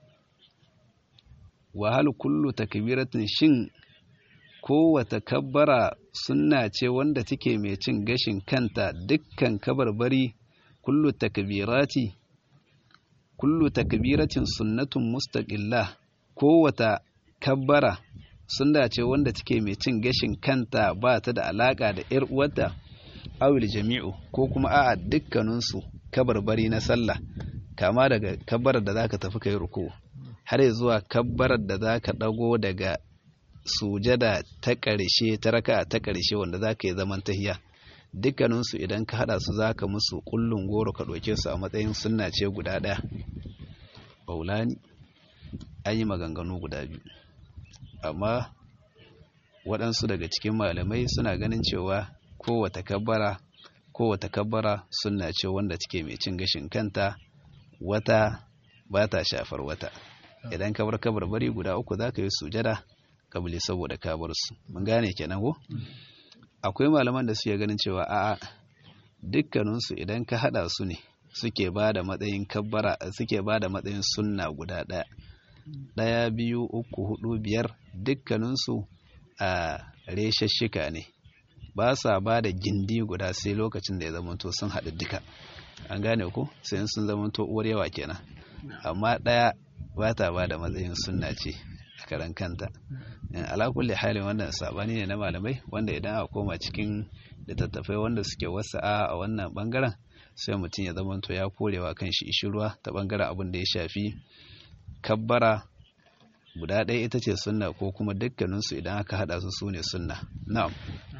wa hal kullu takbiratin shin kowace kabbara sunna ce wanda take mai cin gashin kanta dukkan kabarbari kullu takbirati kullu takbiratin sunnatun mustaqillah kowata kabbara sunna ce wanda take mai cin gashin kanta ba ta da alaka da yar uwarta awil jami'u ko kuma a'a dukkanin su kabarbari na sallah kama daga kabbarar da zaka tafi kai ruku har zuwa kabbarar da zaka dago daga sujada ta ƙarshe ta raka ta ƙarshe wanda zaka yi zaman tahiya dukkaninsu idan ka hada su zaka musu kullun goro ka ɗauke su a matsayin sunna ce guda ɗaya baulani an yi maganganu guda biyu amma waɗansu daga cikin malamai suna ganin cewa kowata kabbara kowata kabbara sunna ce wanda take mai cin gashin kanta wata ba ta shafar wata idan ka bar kabar bari guda uku za ka yi sujada kabili saboda ka bar su mun gane kenan ko akwai malaman da suke ganin cewa a'a dukkaninsu idan ka hada su ne suke ba da matsayin kabbara suke ba da matsayin sunna guda ɗaya ɗaya biyu uku hudu biyar dukkaninsu a reshashshika ne ba sa ba da gindi guda sai lokacin da ya zamanto sun haɗu duka an gane ku sai sun zamanto uwar yawa kenan amma ɗaya ba ta ba da matsayin sunna ce a karan kanta alakulli halin wannan sabani ne na malamai wanda idan a koma cikin littattafai wanda suke wasa'a a wannan bangaren sai mutum ya zamanto ya korewa kan shi ishirwa ta bangaren abin da ya shafi kabbara guda ɗaya ita ce sunna ko kuma dukkaninsu idan aka haɗa su su ne sunna na'am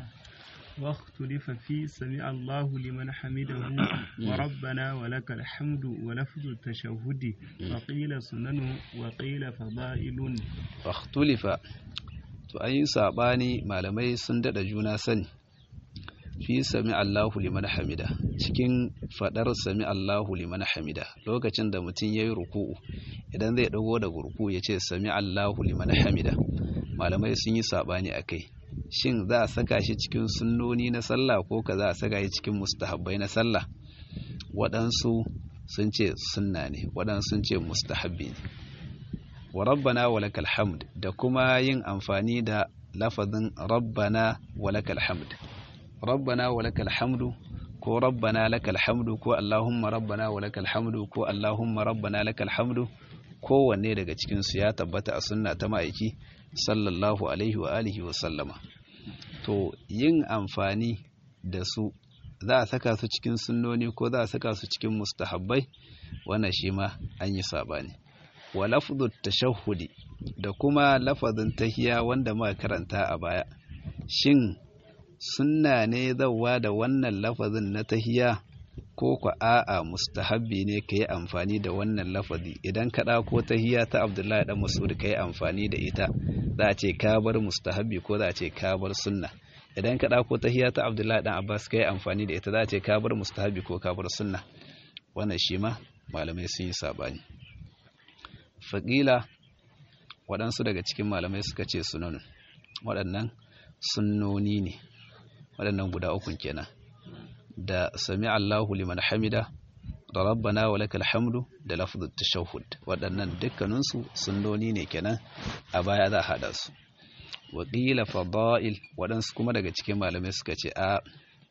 واختلف في سمع الله لمن حمده وربنا ولك الحمد ولفظ التشهد وقيل سنن وقيل فضائل
واختلف to an yi saɓani malamai sun daɗa juna sani fi sami Allahu liman hamida cikin faɗar sami Allahu liman hamida lokacin da mutum ya yi ruku'u idan zai ɗago daga ruku ya ce sami Allahu liman hamida malamai sun yi saɓani a kai shin za a saka shi cikin sunnoni na sallah ko ka za a saka shi cikin mustahabbai na sallah waɗansu sun ce sunna ne waɗansu sun ce mustahabbi ne wa rabbana wa lakal hamd da kuma yin amfani da lafazin rabbana wa lakal hamd rabbana wa lakal hamdu ko rabbana lakal hamdu ko allahumma rabbana wa lakal hamdu ko allahumma rabbana lakal hamdu kowanne daga cikin su ya tabbata a sunna ta ma'aiki sallallahu alaihi wa alihi wa sallama to yin amfani da su za a saka su cikin sunnoni ko za a saka su cikin mustahabbai wannan shi ma an yi sabani wa lafzu tashahhudi da kuma lafazin tahiya wanda muka karanta a baya shin sunna ne zawa da wannan lafazin na tahiya ko ku a'a mustahabbi ne ka yi amfani da wannan lafazi idan ka ɗauko tahiya ta abdullahi dan mas'ud ka yi amfani da ita za a ce ka bar mustahabbi ko za a ce ka bar sunna idan ka ɗauko tahiya ta abdullahi dan abbas ka yi amfani da ita za a ce ka bar mustahabbi ko ka bar sunna wannan shi ma malamai sun yi sabani faƙila waɗansu daga cikin malamai suka ce sunanun waɗannan sunnoni ne waɗannan guda ukun kenan da sami Allahu liman hamida da rabbana wa lakal hamdu da lafzut tashahhud waɗannan dukkaninsu sunnoni ne kenan a baya za a hada su wa qila fada'il waɗansu kuma daga cikin malamai suka ce a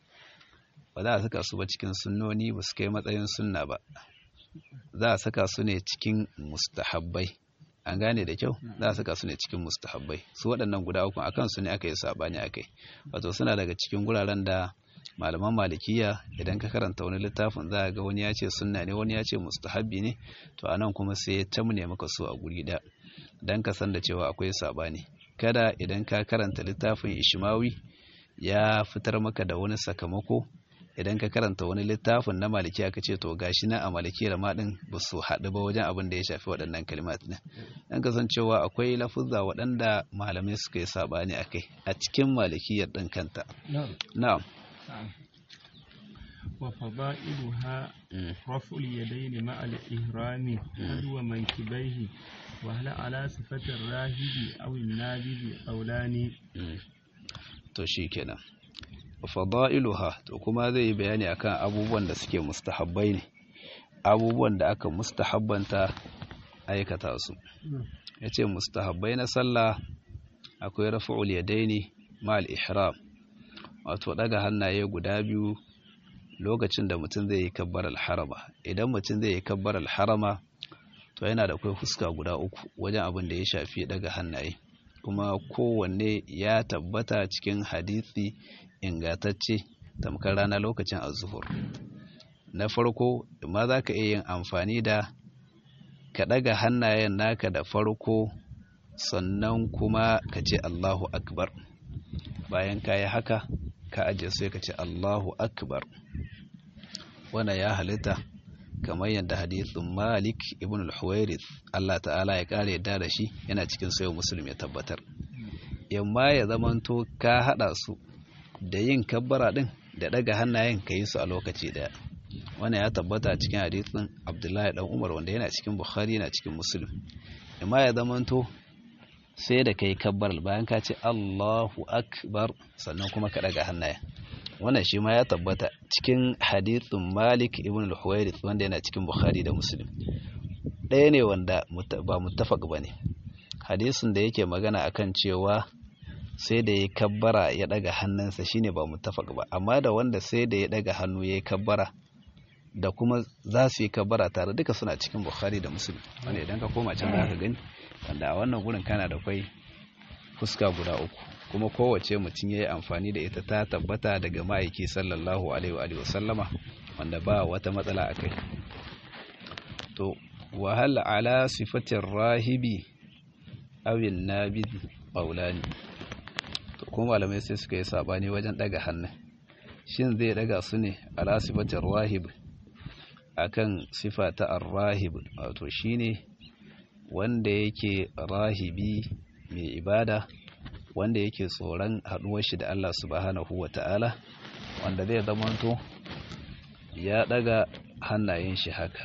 ba za a saka su ba cikin sunnoni ba su kai matsayin sunna ba za a saka su ne cikin mustahabbai an gane da kyau za a saka su ne cikin mustahabbai su waɗannan guda uku akan su ne aka yi sabani akai wato suna daga cikin guraren da malaman malikiya idan ka karanta wani littafin za ga wani ya ce sunna ne wani ya ce mustahabbi ne to anan kuma sai ya tamne maka su a guri da dan ka san da cewa akwai sabani kada idan ka karanta littafin ishmawi ya fitar maka da wani sakamako idan ka karanta wani littafin na malikiya ka ce to gashi na a malikiyar ma din ba su haɗu ba wajen abin da ya shafi waɗannan kalimat ne dan kasancewa akwai lafuzza waɗanda malamai suka yi sabani akai a cikin malikiyar ɗin kanta na'am
وفضائلها رفع اليدين مع الإهرام حذو منكبيه وهل على صفة الراهب أو النابذ قولان
to shikenan fada'iluha to kuma zai yi bayani akan abubuwan da suke mustahabbai ne abubuwan da aka mustahabbanta aikata su yace mustahabbai na sallah akwai raf'ul yadaini ma'al ihram wato daga hannaye guda biyu lokacin da mutum zai yi kabbar alharama idan mutum zai yi kabbar alharama to yana da kai fuska guda uku wajen abin da ya shafi daga hannaye kuma kowanne ya tabbata cikin hadisi ingatacce tamkar rana lokacin azuhur na farko ma za ka iya yin amfani da ka daga hannayen naka da farko sannan kuma ka ce allahu akbar bayan ka yi haka ka ajiye sai ka ce Allahu Akbar wannan ya halitta kamar yadda hadithin Malik ibn al-Huwairith Allah ta'ala ya kare yadda da shi yana cikin sayo muslim ya tabbatar yamma ya zamanto ka hada su da yin kabbara din da daga hannayen ka yi su a lokaci daya wannan ya tabbata cikin hadithin Abdullahi dan Umar wanda yana cikin Bukhari yana cikin Muslim yamma ya zamanto sai da kai kabbar bayan ka ce Allahu akbar sannan kuma ka daga hannaye wannan shi ma ya tabbata cikin hadithun Malik ibn al-Huwairith wanda yana cikin Bukhari da Muslim ɗaya ne wanda ba muttafaq bane hadisin da yake magana akan cewa sai da ya kabbara ya daga hannunsa shine ba muttafaq ba amma da wanda sai da ya daga hannu ya kabbara da kuma za su yi kabbara tare duka suna cikin Bukhari da Muslim wanda idan ka koma can za ka gani wanda a wannan gurin kana da kwai fuska guda uku kuma kowace mutum ya yi amfani da ita ta tabbata daga ma'aiki sallallahu alaihi wa sallama wanda ba wata matsala a kai to wahal ala sifatin rahibi awin nabid ƙaulani to kuma malamai sai suka yi sabani wajen daga hannun shin zai daga su ne ala sifatin rahib akan sifa ta ar-rahib wato shine wanda yake rahibi mai ibada wanda yake tsoron haduwar shi da Allah subhanahu wata'ala wanda zai zamanto ya daga hannayen shi haka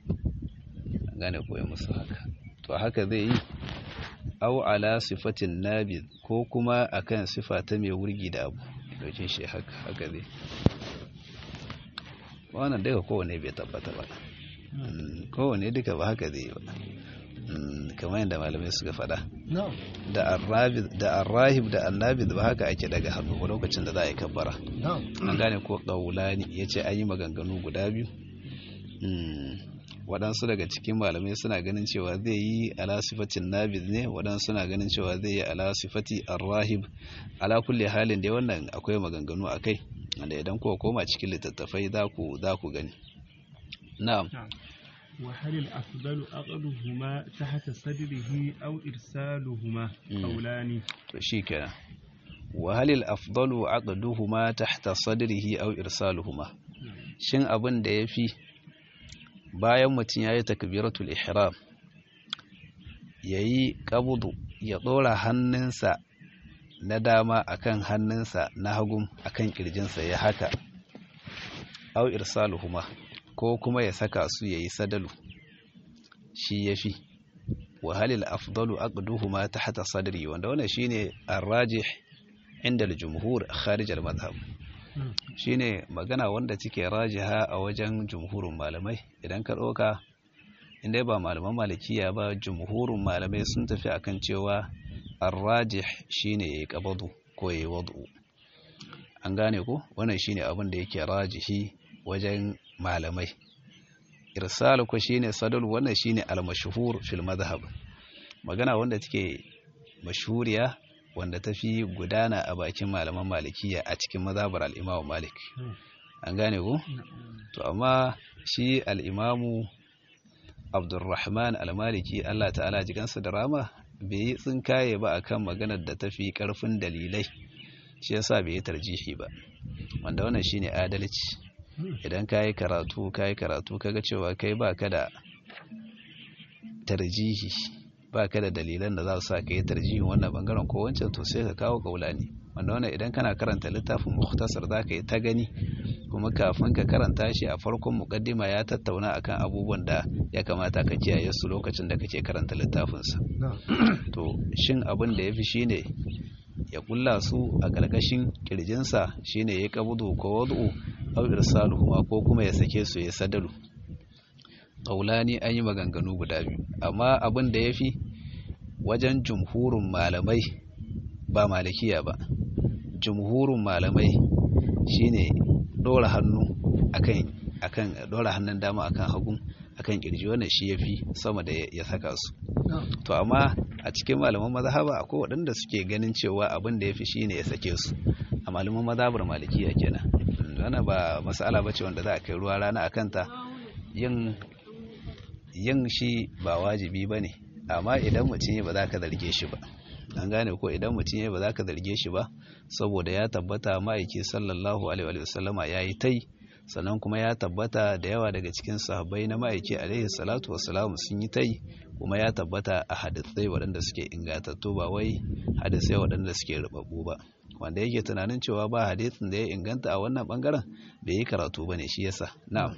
gane koyi musu haka to haka zai yi au ala sifatin nabi ko kuma akan sifa ta mai wurgi da abu dokin shi haka haka zai wannan daga kowane bai tabbata ba kowane duka ba haka zai yi ba kamar yadda malamai suka faɗa
na'am
da arrahib da annabid ba haka ake daga hannu ba lokacin da za a yi kabbara
na'am
an gane ko ƙaulani ya ce an yi maganganu guda biyu waɗansu daga cikin malamai suna ganin cewa zai yi ala sifatin nabid ne waɗansu suna ganin cewa zai yi ala sifati arrahib ala kulle halin da wannan akwai maganganu a kai wanda idan kuwa koma cikin littattafai za ku za ku gani na'am
وهل الأفضل أقلهما تحت صدره أو إرسالهما قولان
to shikenan wa halil afdalu aqduhuma tahta sadrihi aw irsaluhuma shin abin da yafi bayan mutum yayi takbiratul ihram yayi qabdu ya dora hannunsa na dama akan hannunsa na hagun akan kirjinsa ya haka aw irsaluhuma ko kuma ya saka su yayi sadalu shi yafi wa halil afdalu aqduhuma tahta sadri wanda wannan shine ar-rajih inda al-jumhur kharij al-madhhab shine magana wanda take rajiha a wajen jumhurun malamai idan ka doka inda ba malaman malikiya ba jumhurun malamai sun tafi akan cewa ar-rajih shine yayi qabdu ko yayi wad'u an gane ko wannan shine abin da yake rajihi wajen malamai irsalu ko shine sadal wannan shine al-mashhur fil madhhab magana wanda take mashhuriya wanda tafi gudana a bakin malaman malikiya a cikin mazhabar al-Imam Malik an gane ko to amma shi al-Imam Abdurrahman al-Maliki Allah ta'ala jikansa da rama bai yi tsinkaye ba akan maganar da tafi karfin dalilai shi yasa bai yi tarjihi ba wanda wannan shine adalci idan ka yi karatu ka yi karatu kaga cewa kai ba ka da tarjihi ba ka da dalilan da za su sa ka yi tarjihin wannan bangaren ko wancan to sai ka kawo kaulani wanda wannan idan kana karanta littafin muhtasar za ka yi ta gani kuma kafin ka karanta shi a farkon mukaddima ya tattauna akan abubuwan da ya kamata ka kiyaye su lokacin da kake karanta littafinsa to shin abin da ya fi shine ya kulla su a ƙarƙashin ƙirjinsa shine ya kabudu ko wadu'u aw irsaluhuma ko kuma ya sake su ya sadalu qaulani an yi maganganu guda biyu amma abin da yafi wajen jumhurun malamai ba malikiya ba jumhurun malamai shine dora hannu akan akan dora hannun dama akan hagun akan kirji wannan shi yafi sama da ya saka su to amma a cikin malaman mazhaba akwai waɗanda suke ganin cewa abin da yafi shine ya sake su a malaman mazhabar malikiya kenan wannan ba mas'ala bace wanda za a kai ruwa rana akan ta yin yin shi ba wajibi bane amma idan mutum ba za ka zarge shi ba an gane ko idan mutum ba za ka zarge shi ba saboda ya tabbata ma'aiki sallallahu alaihi wa sallama yayi tai sannan kuma ya tabbata da yawa daga cikin sahabbai na ma'aiki alaihi salatu wassalamu sun yi tai kuma ya tabbata a hadisai waɗanda suke ingantattu ba wai hadisai waɗanda suke rubabbu ba wanda yake tunanin cewa ba hadisin da ya inganta a wannan bangaren bai yi karatu ba ne shi yasa na'am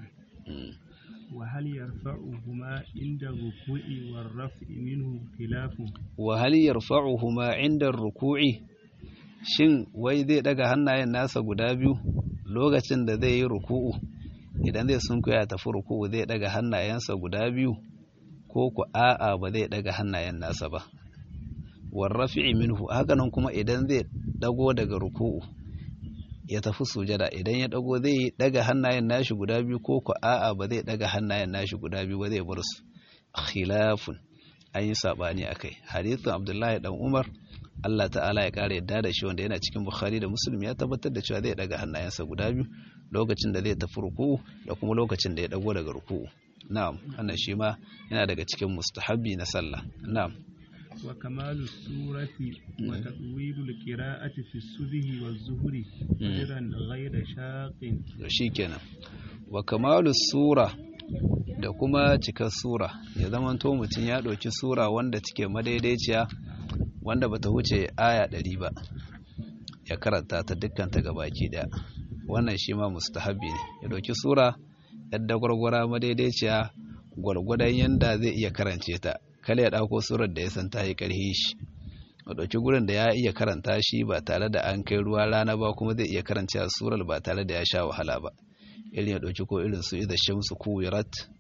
وهل يرفعهما عند الركوع والرفع منه خلاف
وهل يرفعهما عند الركوع shin wai zai daga hannayen nasa guda biyu lokacin da zai yi ruku'u idan zai sunkuya tafi ruku'u zai daga hannayensa guda biyu ko ku a'a ba zai daga hannayen nasa ba warrafi'i minhu hakanan kuma idan zai dago daga ruku'u ya tafi sujada idan ya dago zai daga hannayen nashi guda biyu ko ku a'a ba zai daga hannayen nashi guda biyu ba zai bar su khilafun an yi sabani akai hadithin abdullahi dan umar Allah ta'ala ya kare yadda da shi wanda yana cikin Bukhari da Muslim ya tabbatar da cewa zai daga hannayensa guda biyu lokacin da zai tafi ruku'u da kuma lokacin da ya dago daga ruku'u na'am wannan shi ma yana daga cikin mustahabbi na sallah na'am
wa kamalu surati wa taqwilu alqira'ati fi subhi wa zuhri qadran ghayra shaqin
shikenan wa kamalu sura da kuma cikar sura ya zamanto mutum ya ɗauki sura wanda take madaidaiciya wanda bata wuce aya ɗari ba ya karanta ta dukkan ta gabaki ɗaya wannan shi ma mustahabi ne ya ɗauki sura yadda gwargwara madaidaiciya gwargwadon yanda zai iya karance ta kala ya ɗauko surar da ya san ta yi ƙarhi shi ya ɗauki gurin da ya iya karanta shi ba tare da an kai ruwa rana ba kuma zai iya karanta surar ba tare da ya sha wahala ba irin ya ɗauki ko irin su idha shamsu kuwirat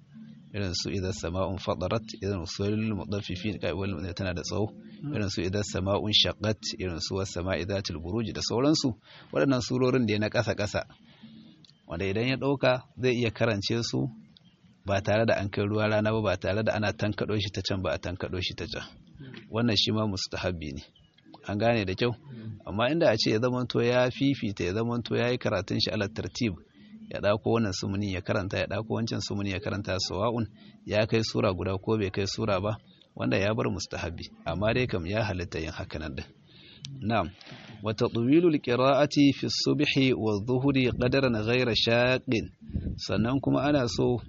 irin su idan sama'un fadarat irin su mutaffifin kai wal tana da tsawo irin su idan sama'un shaqqat irin su was sama'i zatil buruj da sauransu waɗannan surorin da ya na ƙasa ƙasa wanda idan ya ɗauka zai iya karance su ba tare da an kai ruwa rana ba ba tare da ana tankaɗo shi ta can ba a tankaɗo shi ta can wannan shi ma mustahabbi ne an gane da kyau amma inda a ce ya zamanto ya fifita ya zamanto ya yi karatun shi ala tartib ya ɗauko wannan sumuni ya karanta ya ɗauko wancan sumuni ya karanta sawa'un ya kai sura guda ko bai kai sura ba wanda ya bar mustahabbi amma dai kam ya halitta yin hakanan din na'am wa tatwilul qira'ati fi subhi wa dhuhri qadaran ghayra shaqin sannan kuma ana so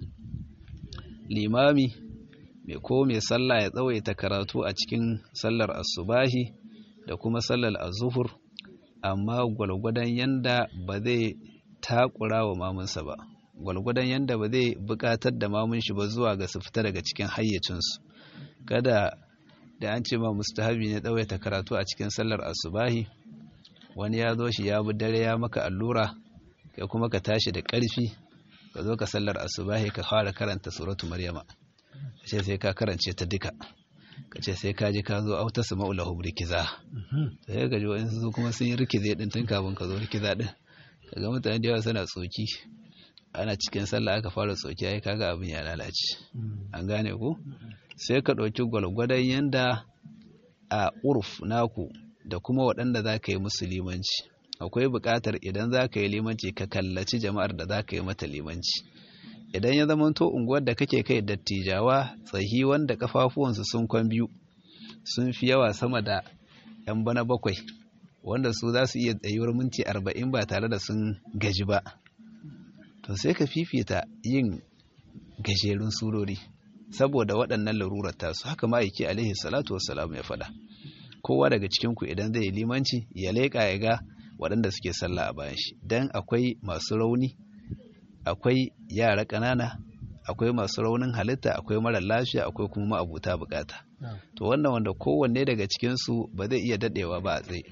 limami mai ko mai sallah ya tsawaita karatu a cikin sallar asubahi da kuma sallar azuhur amma gwalgwadon yanda ba zai takura wa mamunsa ba gwalgwadon yanda ba zai bukatar da mamun shi ba zuwa ga su fita daga cikin hayyacinsu kada da an ce ma mustahabi ne tsawaita karatu a cikin sallar asubahi wani ya zo shi ya bi dare ya maka allura kai kuma ka tashi da ƙarfi ka zo ka sallar asubahi ka fara karanta suratu maryama ce sai ka karance ta duka ka ce sai ka ji ka zo auta su ma'ulahu rikiza sai ka ji wa'insu kuma sun yi rikize din tun kafin ka zo rikiza din kaga mutane da yawa suna tsoki ana cikin sallah aka fara tsoki ai kaga abin ya lalace an gane ku sai ka ɗauki gwalgwadon yanda a urf naku da kuma waɗanda za ka yi musu limanci akwai buƙatar idan za ka yi limanci ka kallaci jama'ar da za ka yi mata limanci idan ya zama to unguwar da kake kai dattijawa tsahi wanda kafafuwansu sun kwan biyu sun fi yawa sama da yan bana bakwai wanda su za su iya tsayuwar minti arba'in ba tare da sun gaji ba to sai ka fifita yin gajerun surori saboda waɗannan larurar tasu haka ma'aiki alaihi salatu wassalam ya faɗa kowa daga cikinku idan zai yi limanci ya leƙa ya ga waɗanda suke sallah a bayan shi don akwai masu rauni akwai yara ƙanana akwai masu raunin halitta akwai mara lafiya akwai kuma ma'abuta bukata to wannan wanda kowanne daga cikinsu ba zai iya daɗewa ba a tsaye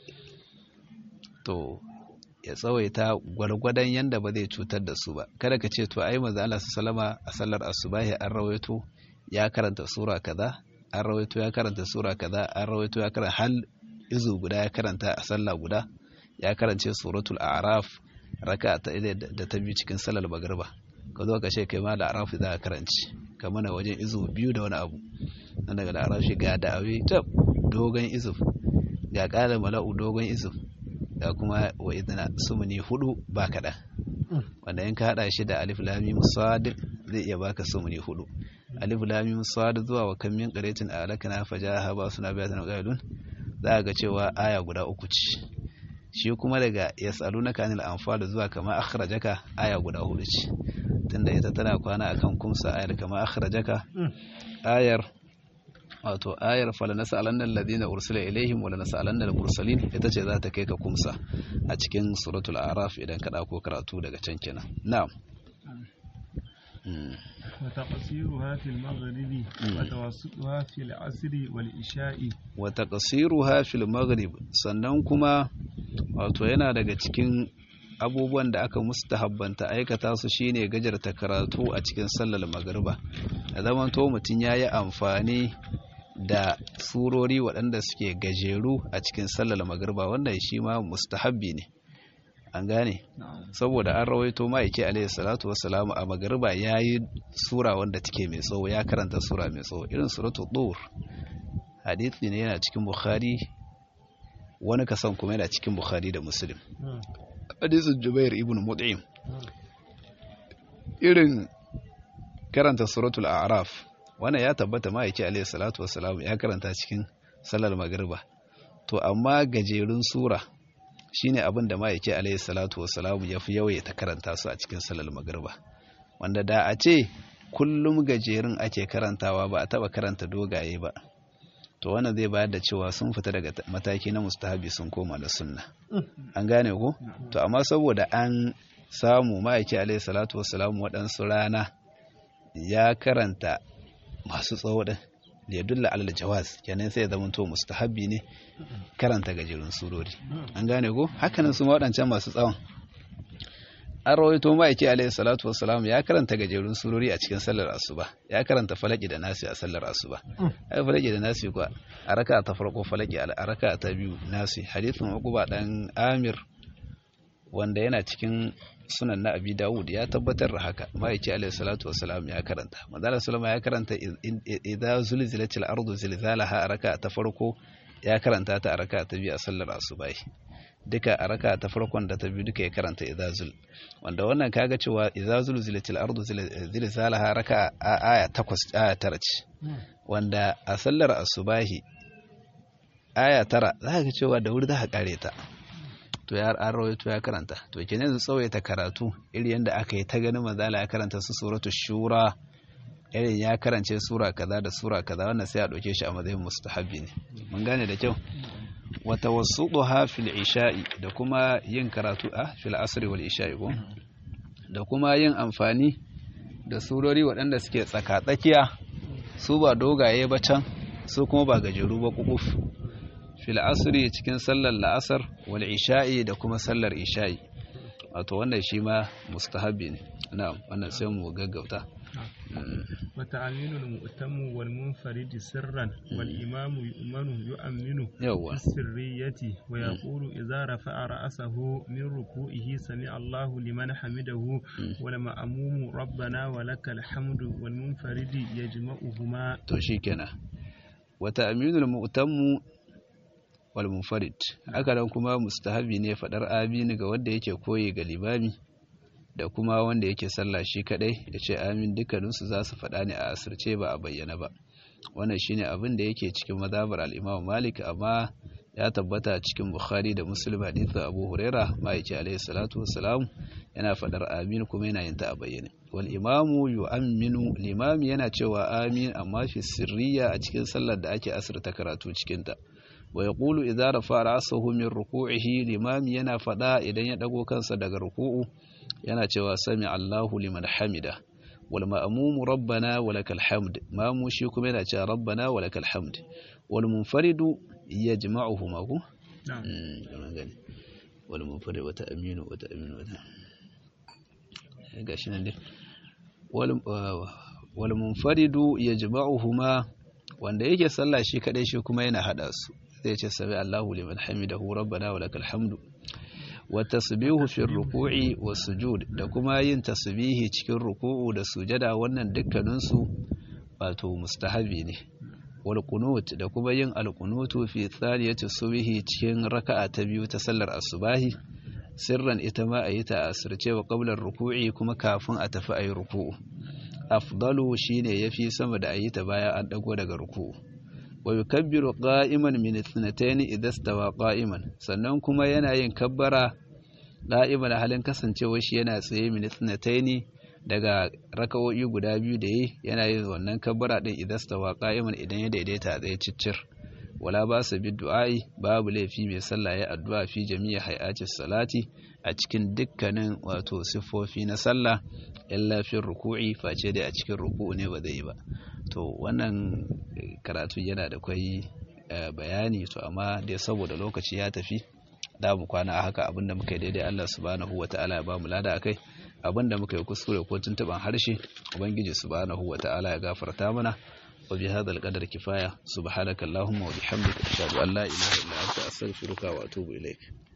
to ya tsawaita gwargwadon yanda ba zai cutar da su ba kada ka ce to ai maza Allah salama a sallar asubahi an rawaito ya karanta sura kaza an rawaito ya karanta sura kaza an rawaito ya karanta hal izu guda ya karanta a sallah guda ya karance suratul a'raf raka ta da ta biyu cikin sallar magriba ka zo ka ce kai ma da a'raf za ka karanci ka mana wajen izu biyu da wani abu nan daga da a'raf ga da'awi tab dogon izu ga qala mala'u dogon izu ga kuma wa idna sumuni hudu ba kaɗan wanda in ka haɗa shi da alif lamim sad zai iya baka sumuni hudu alif lamim sad zuwa wa kam min qaratin alakana fajaha ba suna bayatan qailun za ga cewa aya guda uku ce shi kuma daga yas'alunaka anil anfal zuwa kama akhrajaka aya guda hudu ce tunda ita tana kwana akan kumsa ayar kama akhrajaka ayar wato ayar falanasa'alanna alladhina ursila ilaihim wa lanasa'alanna al-mursalin ita ce za ta kai ka kumsa a cikin suratul araf idan ka dauko karatu daga can kenan na'am
وتقصيرها في المغرب وتوسطها في العصر والعشاء
وتقصيرها في المغرب sannan kuma wato yana daga cikin abubuwan da aka mustahabbanta aikata su shine gajarta karatu a cikin sallar magriba da zaman to mutum yayi amfani da surori waɗanda suke gajeru a cikin sallar magriba wannan shi ma mustahabbi ne an gane saboda an rawaito ma'aiki alaihi salatu wassalamu a magariba ya yi sura wanda take mai tsawo ya karanta sura mai tsawo irin suratu dur hadithi ne yana cikin bukhari wani kasan kuma yana cikin bukhari da muslim hadithin jubair ibn mut'im irin karanta suratul a'raf wannan ya tabbata ma'aiki alaihi salatu wassalamu ya karanta cikin sallar magariba to amma gajerun sura shine abin da ma'aiki alaihi salatu wasalamu ya fi yawaita karanta su a cikin salal magriba wanda da a ce kullum gajerun ake karantawa ba a taba karanta dogaye ba to wannan zai bayar da cewa sun fita daga mataki na mustahabi sun koma da sunna an gane ko to amma saboda an samu ma'aiki alaihi salatu wasalamu waɗansu rana ya karanta masu tsawo din da ya dulla alal jawaz kenan sai ya zama to mustahabbi ne karanta gajerun surori an gane ko hakanan su waɗancan masu tsawon an rawaito ma'aiki alaihi salatu wassalam ya karanta gajerun surori a cikin sallar asuba ya karanta falaki da nasi a sallar asuba ai falaki da nasi kuwa a raka ta farko falaki a raka ta biyu nasi hadithin uquba dan amir wanda yana cikin sunan na abi dawud ya tabbatar da haka ma'aiki alaihi salatu wassalam ya karanta manzala sallama ya karanta idza zulzilatil ardu zilzalaha a raka ta farko ya karanta ta a raka ta biyu a sallar asuba duka a raka ta farkon da ta biyu duka ya karanta idazul wanda wannan kaga cewa idazul zilatil ardu zilzalaha raka a aya takwas aya tara ce wanda a sallar asubahi aya tara za ka ga cewa da wuri za ka kare ta to ya an rawaito ya karanta to kenan yanzu tsawaita karatu iri yanda aka yi ta ganin manzala ya karanta su suratu shura irin ya karance sura kaza da sura kaza wannan sai a ɗauke shi a matsayin mustahabbi ne mun gane da kyau wata wasu fil isha'i da kuma yin karatu a fil asri wal isha'i ko da kuma yin amfani da surori waɗanda suke tsaka-tsakiya su ba dogaye ba can su kuma ba gajeru ba kukuf fil asri cikin sallar la'asar wal isha'i da kuma sallar isha'i wato wannan shi ma mustahabbi ne na'am wannan sai mu gaggauta
وتأمين المؤتم والمنفرد سرا والإمام يؤمن يؤمن
يوا
في السرية ويقول إذا رفع رأسه من ركوعه سمع الله لمن حمده والمأموم ربنا ولك الحمد والمنفرد يجمعهما
توشيكنا وتأمين المؤتم والمنفرد haka kuma mustahabi ne fadar amin ga wanda yake koyi ga limami da kuma wanda yake sallah shi kadai ya ce amin dukkaninsu za su faɗa ne a asirce ba a bayyana ba wannan shine abin da yake cikin mazhabar al-Imam Malik amma ya tabbata cikin Bukhari da Muslim hadithu Abu Huraira ma'aiki alaihi salatu wassalam yana faɗar amin kuma yana yin ta a bayyane wal imamu yu'minu limami yana cewa amin amma fi sirriya a cikin sallar da ake asirta karatu cikin ta wa yaqulu idza rafa ra'sahu min ruku'ihi limami yana faɗa idan ya dago kansa daga ruku'u yana cewa sami Allahu liman hamida wal ma'mumu rabbana wa lakal hamd mamu shi kuma yana cewa rabbana wa lakal hamd wal munfaridu yajma'uhuma ku na'am gani wal munfarid wa ta'minu wa ta'minu wa gashi nan dai wal wal munfaridu yajma'uhuma wanda yake sallah shi kadai shi kuma yana hada su zai ce sami Allahu liman hamidahu rabbana wa lakal hamdu والتسبيح في الركوع والسجود da kuma yin tasbihi cikin ruku'u da sujada wannan dukkaninsu wato mustahabi ne wal qunut da kuma yin al qunutu fi thaniyati subhi cikin raka'a ta biyu ta sallar asubahi sirran ita ma ayi ta asirce wa qabla ruku'i kuma kafin a tafi ayi ruku'u afdalu shine yafi sama da ayi ta bayan an dago daga ruku'u wa yukabbiru qa'iman min ithnatayn idha stawa qa'iman sannan kuma yana yin kabbara qa'iman halin kasancewa shi yana tsaye min ithnatayn daga raka'o'i guda biyu da yi yana yin wannan kabbara din idha stawa qa'iman idan ya daidaita a tsaye ciccir wala ba su bi du'a'i babu laifi mai sallah ya addu'a fi jami'a hay'atis salati a cikin dukkanin wato siffofi na sallah illa fi ruku'i face dai a cikin ruku'u ne ba zai yi ba to wannan karatu yana da kwai bayani to amma dai saboda lokaci ya tafi da mu kwana a haka abinda muka yi daidai Allah subhanahu wata'ala ya ba mu lada akai abinda muka yi kuskure ko tuntuban harshe ubangiji subhanahu wata'ala ya gafarta mana wa bi hadha al kifaya subhanakallahumma wa bihamdika ashhadu an la ilaha illa anta astaghfiruka wa atubu ilaik